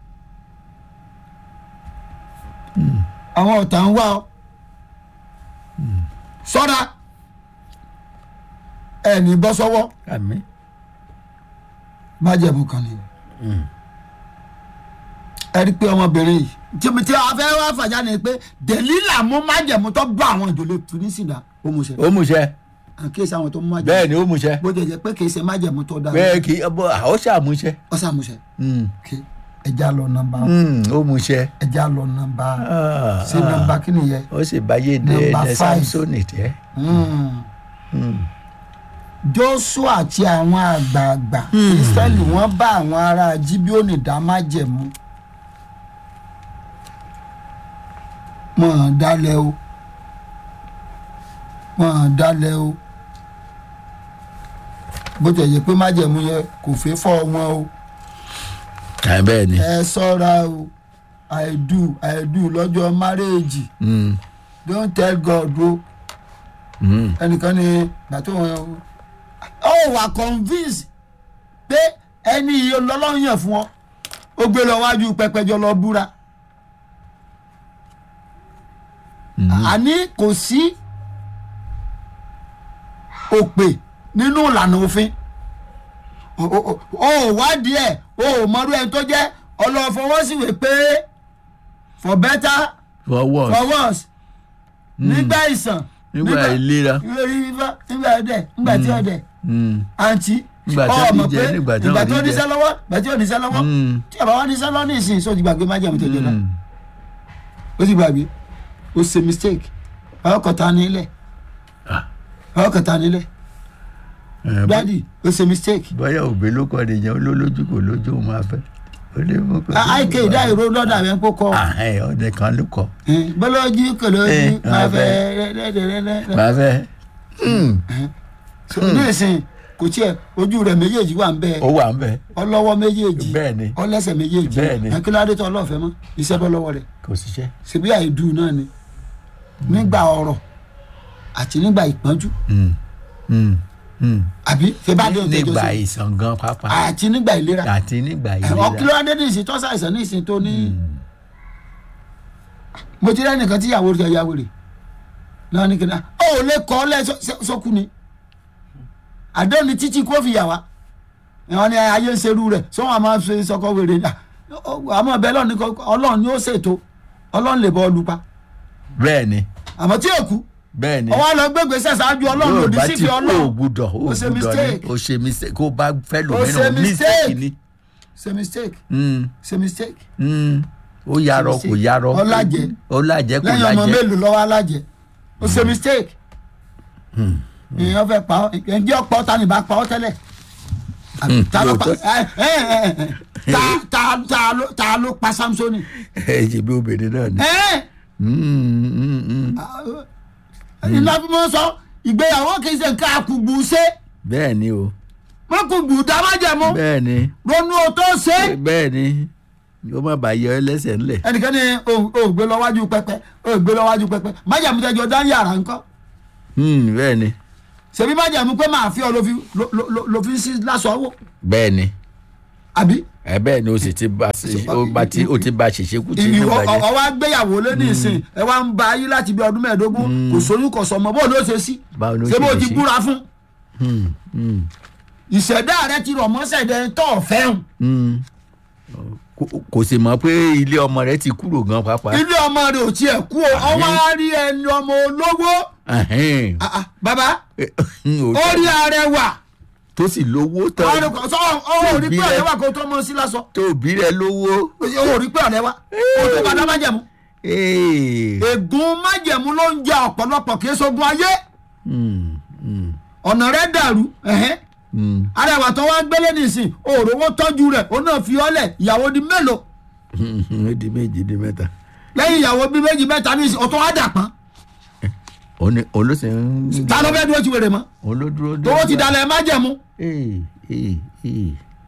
àwọn ọ̀tá ń wá ọ ṣọ́ra ẹni bọ́ sọ́wọ́ àmín. májẹ̀mú kan ni ẹ rí i pé ọmọbìnrin yìí tí tí a fẹ́ wá fàjà ni pé Dèlílà mú májẹ̀mú tó bá àwọn ìjòlè tunisina ó mú ṣe ó mú ṣe àkíyèsí àwọn tó mú májẹ̀mú bẹ́ẹ̀ ni ó mú ṣe bó jẹ́ jẹ́ pé kì í ṣe májẹ̀mú tó dára bẹ́ẹ̀ kì í ọbọ̀ àwọn ṣàmúṣe. ó ṣàmúṣe Mm, kí ẹja lọ nọ́mbà mm, ó mú ṣe. ẹja lọ nọ́mbà Ah, sí nọ́mbà kí nìyẹn ó sì báyé dé Number ẹ five. samsoni jẹ́. Mm. Mm. Joshua àti àwọn àgbààgbà Ísírẹ́lì wọ́n bá àwọn ará Jíbíónì dá májẹ̀mú mọ̀ ọ́n dalẹ̀ o mọ̀ ọ́n dalẹ̀ o bó tẹ̀ yẹ pé májẹ̀mú yẹn kò fẹ́ fọ́ wọn o ẹ bẹ́ẹ̀ ni ẹ sọ́ra o i do i do lọ́jọ́ márèèjì Mm, don't tell god o mm. ẹnìkan ní gbàtó wọn ọ wà convince pé ẹni yìí ọlọ́run yàn fún ọ ó gbé lọ wájú pẹpẹjọ lọ búra àní kò sí òpè nínú ìlànà òfin o o- o ò wádìí ẹ o ò mọrú ẹni tó jẹ́ ọlọ́fọwọ́síwèé pé for better for what for worse nígbà ìsàn nígbà ìlera lórí fífá nígbà ọdẹ nígbà tí ọdẹ Mm, àǹtí Nígbà tí ọmọ ó ní jẹ, pé nígbà tí ìgbà ò ní tó jẹ. níṣẹ́ lọ́wọ́ ìgbà tí ò níṣẹ́ lọ́wọ́ Mm. tí àbá wa níṣẹ́ lọ́wọ́ ní ìsìn sóò ti gbàgbé má jẹun tó jẹ náà mm. ó sì gbàgbé ó ṣe mistake ọkọ̀ ta nílẹ̀ Ah. ọkọ̀ ta nílẹ̀ Ẹ, bó- dádì ó ṣe mistake bóyá òbí ló kọ́ nìyẹn olólójú kò lójú òun máa fẹ́ ó lè mú kó. àìké ìdá ìró lọ́dà rẹ̀ ń kó kọ́ àhẹ́ ọdẹ kan ló kọ́ bọ́lọ́jú kò lójú Eh, máa máa fẹ́ fẹ́. rẹ́rẹ́rẹ́rẹ́ máa fẹ́. Mm, so ní ìsìn kò tiẹ̀ ojú rẹ̀ méjèèjì wà ń bẹ́ẹ̀ ó wà ń bẹ̀ ọlọ́wọ́ méjèèjì bẹ́ẹ̀ ni ọlẹ́sẹ̀ méjèèjì Bẹ́ẹ̀ ni. ẹ̀kíládé tó ọlọ́ọ̀fẹ́ mọ́ iṣẹ́ bọ́ lọ́wọ́ rẹ̀ kò síṣẹ́. ṣebí àìdù náà ni nígbà ọ̀rọ̀ àti nígbà ìpọ́njú Mm, mm, mm. àbí fẹ́bàdé òtẹ́jọ́ nígbà sí ìsàn gan pápá àti nígbà ìlera àti nígbà ẹ̀wọ̀n ìlera. kílódé ní ìsìn tọ́sà ìsàn ní ìsìn tó ní mo ti rẹ́ nìkan tí ìyàwó rẹ̀ ya wèrè náà ní kíni ó ò lè kọ́ lẹ́ sọ́kù ni àdéhùn ní títí kó fi yà wá ẹ̀wọ̀n ni ayé ń serú rẹ̀ sọ́wọ́n a máa fi sọ́kọ́ wèrè ní àmọ́ bẹ́ẹ̀ lọ́ọ̀ ní kọ́ ọlọ́run ni ó ṣètò ọlọ́run lè bọ́ ọ lupa bẹ́ẹ̀ ni àmọ́ tí èkú bẹ́ẹ̀ ni. ọwọ́ lọ gbégbé sẹ́sáájú ọlọ́run lòdì bá sí ti fi kó o ọlọ́run gbúdọ̀ o Ó ṣe gbúdọ̀ mistake. ni o ṣe mistake kó o bá fẹ́ Ó ṣe lòmíràn mistake mistake. ni. ṣe mistake Mm, ṣe mistake mm. ó yarọ Ṣe kò mistake. yarọ Ó lájẹ. ó lájẹ kò lẹ́yìn ọmọ lájẹ. mélòó lọ́wọ́ alájẹ ó ṣe mistake èèyàn fẹ́ pa ọ́ ǹjẹ́ ọ̀pọ̀ ta ni bá pa ọ́ tẹ́lẹ̀ Àbí Hmm, ta ló pa lóòótọ́. ẹ ẹ ẹ ẹ ta- ta- ta ló- ta ló pa Samsoni ẹ ṣe bí obìnrin náà ni. ẹ Mm, mm, mm. ìlànà sọ ìgbéyàwó kì í ṣe nǹkan àkùgbù ṣe bẹ́ẹ̀ ni o mọ́kùgbù dámájẹ̀mú bẹ́ẹ̀ ni ronú o tó ṣe é. bẹ́ẹ̀ ni ó má bàa yọ ẹ lẹ́sẹ̀ ńlẹ̀. ẹnìkan ní o ò gbé lọ wájú pẹpẹ o ò gbé lọ wájú pẹpẹ májàmú tẹjọ dá yàrá ńkọ́ Mm, bẹ́ẹ̀ ni ṣèbí májàmú pé máa fi ọ ló fi ló- ló- ló- ló fi ń sí lásọ owó bẹ́ẹ̀ ni àbí ẹ bẹ́ẹ̀ ni o sì ti bá o bá ti o ti bá ṣèṣe kú tí inú ìwọ bàjẹ́. ọwọ́ agbéyàwó lé ní ìsìn ẹ wá ń ba ayé láti bí ọdún mẹ́ẹ̀ẹ́dógún kò sóyún kò sọmọ bó ló ṣe sí Báwo ló ṣé ṣe bó lè ti ṣe? búra fún Mm, mm, ìṣẹ̀dá rẹ ti rọ̀ mọ́sẹ̀dẹ̀ tó fẹ́hùn mm. Kò- kò sì mọ̀ pé ilé ọmọ rẹ ti kúrò gan pàápàá. ilé ọmọ rẹ ò tiẹ̀ kú o ọwọ́ á rí ẹni ọmọ olówó Ẹhẹ́n. Ah, ah, bàbá Ó- ó rí arẹwà tó sì lówó tán ọ̀rẹ́ sọ ọ ò rí pé Bí ọ̀rẹ́ rẹ- wà kó tó mọ sí lásọ tó bí rẹ lówó. o ò rí pé ọ̀rẹ́ wa o tó padà májẹ̀mú Ee. ègún májẹ̀mú ló ń jẹ ọ̀pọ̀lọpọ̀ kì í ṣogun ayé Mm, mm, ọ̀nà rẹ̀ dàrú ẹ̀hẹ́n. mm. arẹwà tó wá gbélé nìsín òòrówó tọ́jú rẹ̀ ó náà fi ọ́lẹ̀ ìyàwó di mélòó ó di méjì di mẹ́ta. lẹ́yìn ìyàwó bíi méjì mẹ́ta nìsín ọ̀tún wá dà pọ́n òun ni- òun ló sì ń. ta ló fẹ́ dúró ti wèrè mọ́ òun ló dúró dé. tówó ti dalẹ̀ májẹ̀mú Ee, ee, ee.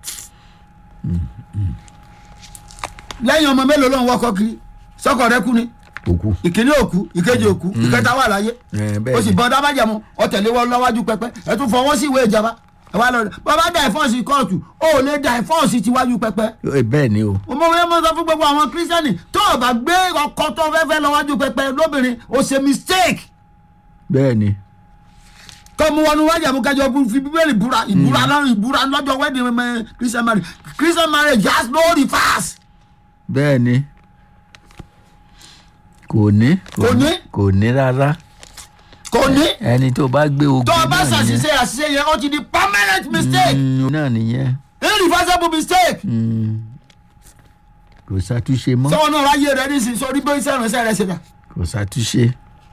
lẹ́yìn ọmọ mélòó ló ń wọ́kọ́ kiri sọ́kọ̀ rẹ kú ni òkú. ìkíní òkú ìkejì òkú ìkẹta wà láyé Ẹ, bẹ́ẹ̀ ó sì ni. bọ́ dámájẹ̀mú ọ̀tẹ̀lé wọn lọ́wájú pẹpẹ ẹ tún fọwọ́ sí ìwé ìjọba ẹ wá lọ bàbá dàìfọ́ọ̀sì kóòtù ó lè dàìfọ́ọ̀sì tiwájú pẹpẹ Ẹ, bẹ́ẹ̀ ni o. mo fẹ́ mọ́ sọ fún gbogbo àwọn kírísítẹ́nì tó o bá gbé ọkọ tó fẹ́ fẹ́ lọ́wájú pẹpẹ lóbìnrin o ṣe mistake bẹ́ẹ̀ ni. kọ́ mu wọnú wájà mú kájọ bú- fi bíbélì búra ìbúra lọ́rùn ìbúra lọ́jọ́ wedding mẹ́ christian marriage christian marriage has no reverse bẹ́ẹ̀ ni. kò ní. Kò ní? kò ní rárá. kò ní ẹni tó bá gbé ogun tó o bá náà ṣàṣìṣe àṣìṣe yẹn ó ti di permanent mistake Mm, náà nìyẹn. irreversible mistake Mm. kò ṣàtúnṣe mọ́. sọ́wọ́n náà ráyè rẹ ní sísọ orí bóyá iṣẹ́ ìránṣẹ́ rẹ ṣe dà kò ṣàtúnṣe.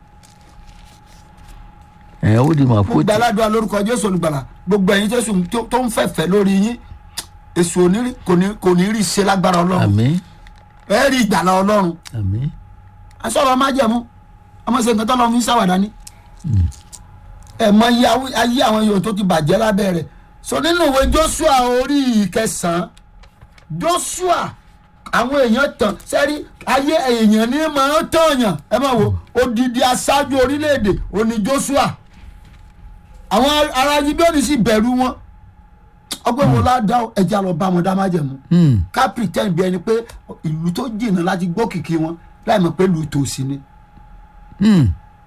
ẹ ó di mọ̀ mo kó gba aládùn lórúkọ jésù olùgbàlà gbogbo ẹ̀yin jésù tó- tó ń fẹ̀fẹ̀ lórí yín èso òní kò ní kò ní rí ṣe lágbára ọlọ́run àmì ẹ rí ìgbàlá ọlọ́run àmì asọ̀rọ̀ májẹ̀mú ọmọ ṣe nǹkan tó lọ́ fi ń ṣàwàdà ni ẹ mọ iye awi- ayé àwọn yòó tó ti bàjẹ́ lábẹ́ rẹ̀ so nínú ìwé joshua orí ìkẹsàn-án joshua àwọn èèyàn tàn sẹ́rí ayé èèyàn ní máa ń tọ̀yàn ẹ máa wo odidi aṣáájú orílẹ̀-èdè òní joshua àwọn ará gibeoni sì bẹ̀rù wọn ọgbẹ́ wo ládàá ẹja lọ bá wọn dá májẹ̀mú Hmm. ká pretend bí ẹni pé ìlú tó jìnnà láti gbọ́ kìkì wọn láì mọ̀ pé ìlú tòsí ni Hmm.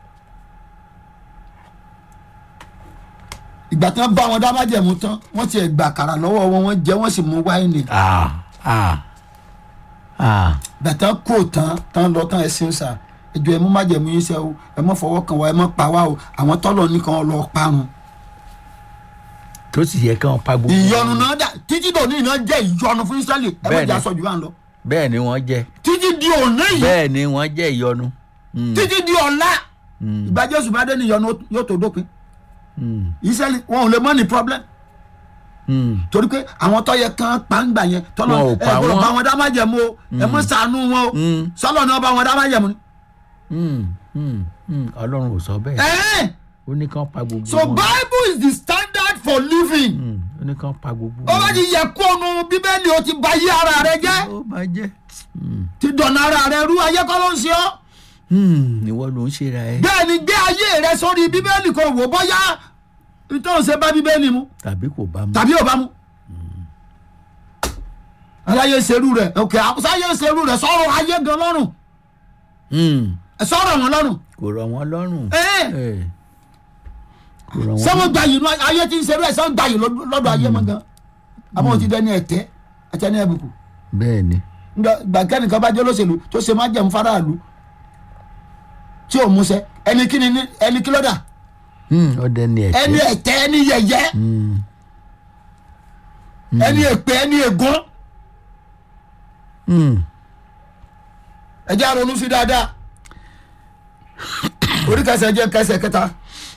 ìgbà tí wọ́n bá wọn dá májẹ̀mú tán wọ́n ti gbà kàrà lọ́wọ́ wọn wọ́n jẹ́ wọ́n sì mú wáìnì Ah. Ah. Ah. ìgbà tí wọ́n kó tán tán lọ tán ẹ̀sìn sà ẹjọ́ ẹ mú májẹ̀mú yín sẹ́ o ẹ mọ́ fọwọ́ kan wa ẹ mọ́ pa wá o àwọn tọ́lọ̀ nìkan lọ parun. tó sì yẹ kí wọn pa gbogbo. ìyọnu náà dà títí dòní iná jẹ́ ìyọnu fún Ísírẹ́lì ẹ má Bẹ́ẹ̀ni. jẹ́ aṣọ jù wá ń lọ bẹ́ẹ̀ ni wọ́n jẹ́ títí di òní yìí bẹ́ẹ̀ ni wọ́n jẹ́ ìyọnu. Hmm. títí di ọ̀la Hmm. ìgbà Jésù bá dé ní ìyọnu yóò tó dópin Hmm. Ísírẹ́lì wọn ò lè mọ́ ní problem Hmm. torí pé àwọn tó yẹ kán pàǹgbà yẹn tọ́lọ̀ Wọn ò ẹ pa gbọ́dọ̀ wọ́n. bá wọn dá májẹ̀mú o ẹ mọ́ ṣàánú wọn o Hmm. sọ́lọ̀ náà bá wọn dá májẹ̀mú ni. Hmm. Hmm. Hmm. ọlọ́run ò sọ bẹ́ẹ̀ Ẹ̀ẹ́n. ó ní kán pa gbogbo so wọn. bible is the standard for living. Hmm. ó ní kán pa gbogbo ó bá ti yẹ kóònù bíbélì ó ti ba ayé ara rẹ jẹ́ ó máa jẹ́. Hmm. ti dọ̀nà ara rẹ rú ayé kọ́ ló ń ṣe ọ́ Hmm. ìwọ ló ń ṣe ra ẹ. bẹ́ẹ̀ ni gbé ayé rẹ sórí bíbélì kò wò bóyá nítorí ṣe bá bíbélì mu tàbí kò bá mu. tàbí ò bá mu. aláyé ṣerú rẹ òkè àṣàyé ṣerú rẹ sọ̀rọ̀ ayé gan lọ́rùn Hmm. sọ̀rọ̀ wọn lọ́rùn. kò rọ̀ wọ́n lọ́rùn. Ẹ́ẹ̀. Ẹ̀. kò rọ̀ wọ́n sẹ́wọ́n gba yìí nù- ayé tí ń ṣerú ẹ̀ sẹ́wọ́n gba yìí lọ́dọ̀ lọ́dọ̀ ayé mọ́ gan. àmọ́ ti dẹni ẹ̀tẹ́ ẹ̀tẹ́ ní ẹ̀bùkù. bẹ́ẹ̀ ni. gbàgẹ́nìkan bá jẹ́ olóṣèlú tó ṣe má jẹun faraàlú tí ò múṣẹ ẹni kí ni ní- ẹni kí lọ́dà Hmm. ọdẹ ni ẹ̀tẹ́. ẹni ẹ̀tẹ́ ẹni yẹ̀yẹ́ Hmm. ẹni èpè ẹni ègún Hmm. ẹ jẹ́ àrònú sí dáadáa orí kẹsẹ̀ jẹ́ kẹsẹ̀ kẹta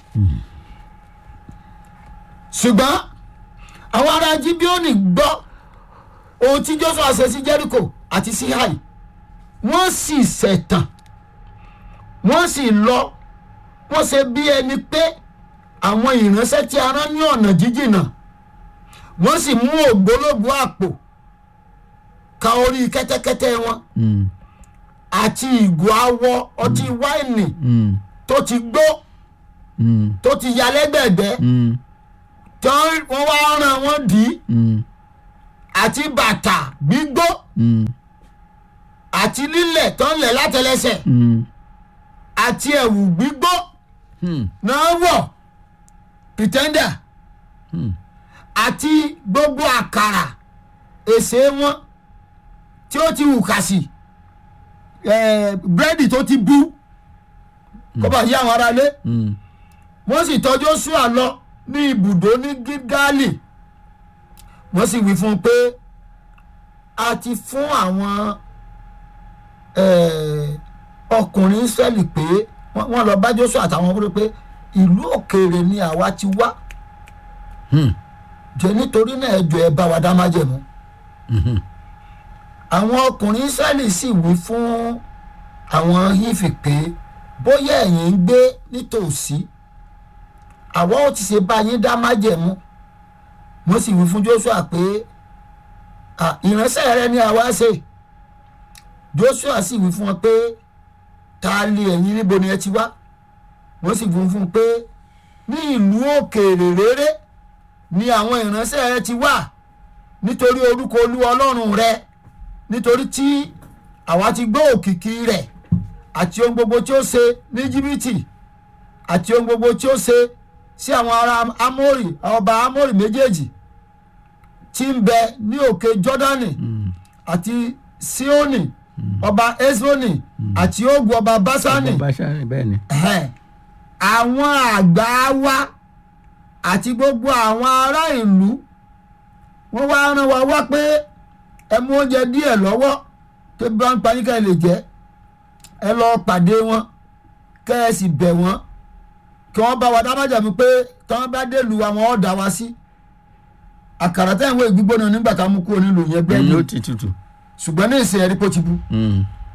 ṣùgbọ́n àwọn ará jíbíọ́nì gbọ́ ohun tí Jóṣúà ṣe sí Jẹ́ríkò àti sí Háì wọ́n sì ṣẹ̀tàn wọ́n sì lọ wọ́n ṣe bí ẹni pé àwọn ìránṣẹ́ tí a rán ní ọ̀nà jíjìnà wọ́n sì mú ògbólógbòó àpò ka orí kẹ́tẹ́kẹ́tẹ́ wọn Hmm. àti ìgò awọ ọtí wáìnì Hmm. tó ti gbó Hmm. tó ti ya lẹ́gbẹ̀gbẹ́ Hmm. tí wọ́n wá ràn wọ́n dì í Hmm. àti bàtà gbígbó Hmm. àti lílẹ̀ tó ń lẹ̀ látẹlẹsẹ̀ Hmm. àti ẹ̀wù gbígbó Hmm. náà wọ̀ pretender Hmm. àti gbogbo àkàrà èsè wọn tí ó ti hù kàsì eh, búrẹ́dì tó ti bú kó bá yí àwọn aráalé Hmm. wọ́n sì tọ́ Jóṣúà lọ ní ibùdó ní gígálì wọ́n sì wí fún un pé a ti fún àwọn eh, ọkùnrin Ísírẹ́lì pé wọ́n wọ́n lọ bá Jóṣúà àtàwọn ọkùnrin pé ìlú òkèèrè ni àwa ti wá Hmm. jẹ́ nítorí náà ẹ jọ̀ọ́ ẹ bá wa dá májẹ̀mú Mhm. àwọn ọkùnrin Ísírẹ́lì sì wí fún àwọn Hífì pé bóyá ẹ̀yin ń gbé nítòsí àwa ò ti ṣe bá yín dá májẹ̀mú wọ́n sì wí fún Jóṣúà pé "À, ìránṣẹ́ rẹ ni àwa ṣe Jóṣúà sì wí fún wọn pé ta lé ẹ̀yin níbo ni ẹ ti wá wọ́n sì wí fún un pé ní ìlú òkèèrè réré ni àwọn ìránṣẹ́ rẹ ti wá nítorí orúkọ olúwa ọlọ́run rẹ nítorí tí àwa ti gbọ́ òkìkí rẹ̀ àti ohun gbogbo tí ó ṣe ní jìbìtì àti ohun gbogbo tí ó ṣe sí àwọn ará amórì ọba amórì méjèèjì tí ń bẹ ní òkè jọ́dánì Hmm. àti síónì ọba esroni àti ogun ọba básánì Ọba Ṣáánì, bẹ́ẹ̀ ni. Ẹ̀hẹ́n. àwọn àgbà wa àti gbogbo àwọn ará ìlú wọ́n wá rán wa wá pé ẹ mú oúnjẹ díẹ̀ lọ́wọ́ tó bá ń pa yín ká ẹ lè jẹ ẹ lọ pàdé wọn kẹ́ ẹ sì bẹ̀ wọ́n kí wọ́n bá wa dá májàmú pé tí wọ́n bá dé lu àwọn ọ̀dà wa sí àkàrà tẹ̀ ń wọ ìgbígbóná nígbà tá a mú kúrò nílùú yẹn bẹ́ẹ̀ Hmm. ni ó ti tutù. ṣùgbọ́n ní ìsìn ẹ̀rí pé ó ti bu Hmm.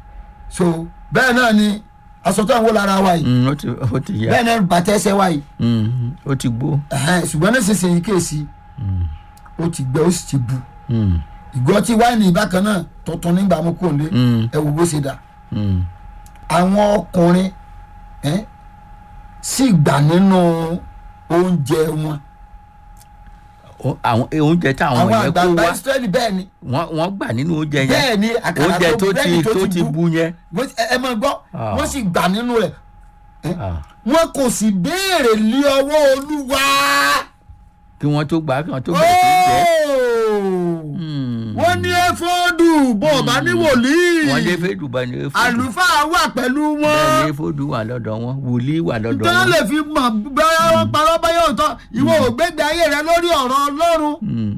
so bẹ́ẹ̀ náà ni aṣọ tó ń wó lára wa yìí Mm, ó ti ó ti yá bẹ́ẹ̀ náà ni bàtà ẹsẹ̀ wa yìí Mm, ó ti gbó ẹ̀hẹ́n, ṣùgbọ́n nísinsìnyí kéèsì ó ti gbẹ ó sì ti bu Mm, ìgò tí wáìnì bákan náà tuntun nígbà mú kò lé mm, ẹ wò bó ṣe dà mm. àwọn ọkùnrin ẹ́, sì gbà nínú oúnjẹ wọn Ó- àwọn oúnjẹ táwọn àwọn yẹn kó àgbààgbà wá Ísírẹ́lì bẹ́ẹ̀ ni wọ́n wọ́n gbà nínú oúnjẹ yẹn bẹ́ẹ̀ ni àkàrà oúnjẹ tó ti búrẹ́dì tó ti bu yẹn Wọ́n- ẹ ẹ máa gbọ́ Ah. wọ́n sì gbà nínú rẹ̀ Ah, wọn kò sì béèrè lé ọwọ́ olúwa. kí wọ́n tó gbà kí wọ́n tó bẹ̀rẹ̀ sí í jẹ Óò! Mm. wọ́n ní éfódù bó o bá ní wòlíì wọ́n lé fèdù bá ní fèdù àlùfáà wà pẹ̀lú bẹ́ẹ̀ wọn ní fèdù wà lọ́dọ̀ wọn wòlíì wà lọ́dọ̀ tó wọn. lè fi mọ̀ bẹ́ẹ̀ wọ́n parọ́ báyọ̀ òótọ́ ìwọ ò gbégbé ayé rẹ lórí ọ̀rọ̀ ọlọ́run Mm,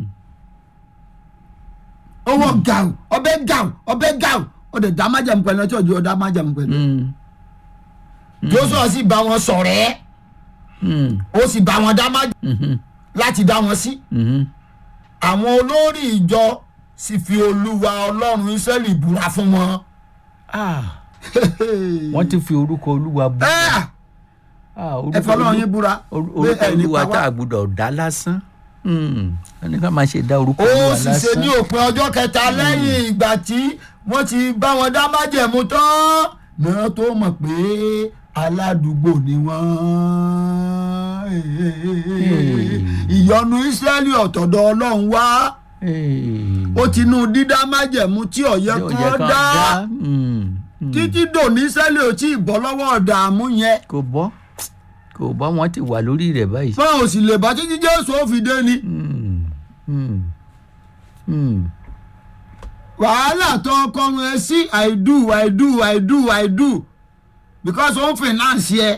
owó gàù ọbẹ̀ gàù ọbẹ̀ gàù ọdẹ dá májàmú pẹ̀lú ọtí ọjọ́ dá májàmú pẹ̀lú mm, Jóṣúà sì bá wọn sọ̀rọ̀ ẹ́ mm, ó sì bá wọn dá májàmú mhm, láti dá wọn sí. mhm. àwọn olórí ìjọ sì fi olúwa ọlọ́run Ísírẹ́lì búra fún wọn. Ah, wọ́n ti fi orúkọ olúwa bú. ẹ Ah, ẹ orúkọ fọlọ́run olú- yín búra Or- pé orúkọ ẹ ní olúwa pa tá wá. a gbúdọ̀ dá lásán ẹni ká máa ṣe dá orúkọ ó olúwa sì ṣe ní lásán òpin ọjọ́ kẹta lẹ́yìn ìgbà tí wọ́n ti bá wọn dá májẹ̀mú tán náà tó mọ̀ pé aládùúgbò ni wọ́n ìyọnu Ísírẹ́lì ọ̀tọ̀dọ̀ ọlọ́run wá ó ti nú dídá májẹ̀mú tí ọ̀yẹ́ Tí ò yẹ kan kán dá Mm, mm. títí dòní Ísírẹ́lì ò tí ì bọ́ lọ́wọ́ ọ̀dààmú yẹn kò bọ́ kò bọ́ wọ́n ti wà lórí rẹ̀ báyìí. wọn ò sì lè bá títí Jésù ó fi dé ni Mm, mm, mm. wàhálà tó kọrun ẹ sí i do i do i do i do because ó ń finance yẹ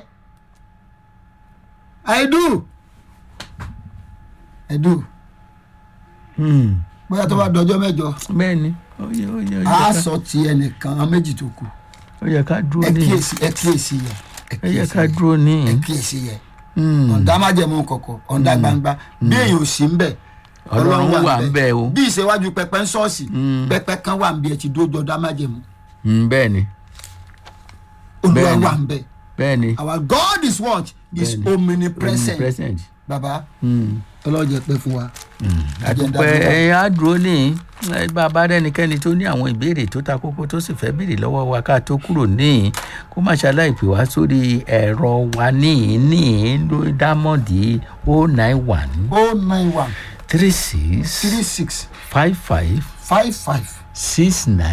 i do i do Mm. bóyá tó bá dọjọ́ mẹ́jọ bẹ́ẹ̀ ni ó yẹ ó yẹ ó yẹ á ká- sọ ti ẹnìkan méjì tó kù ó yẹ ká dúró ẹ ní kíyèsí ẹ kíyèsí yẹ ẹ ó yẹ kíyèsí ká yẹ dúró ní. ẹ kíyèsí yẹ Mm. ọ̀dà májẹ̀mú kọ̀kọ̀ ọ̀dà gbangba bí èèyàn ò sí ń bẹ̀ Ọlọ́run wà ń bẹ̀ o. bí ìṣèwájú pẹpẹ ń ṣọ́ọ̀ṣì Mm. pẹpẹ kan wà ń bí ẹ ti dójọ ọ̀dà májẹ̀mú Mm, bẹ́ẹ̀ ni olúwa Bẹ́ẹ̀ni. wà ń bẹ̀ bẹ́ẹ̀ ni our God is what is Bẹ́ẹ̀ni. omnipresent present. baba Mm. ọlọ́jẹ̀ pẹ́ fún wa. àdúpẹ́ ẹ̀yin á dúró ní ẹ bá a bá rẹ́nikẹ́ni tó ní àwọn ìbéèrè tó ta kókó tó sì fẹ́ béèrè lọ́wọ́ wa ká tó kúrò níhìn kó má ṣaláì pè wá sórí ẹ̀rọ wa níhìn níhìn lórí dámọ̀dì o nine one oh nine one three six three six five five five five six nine.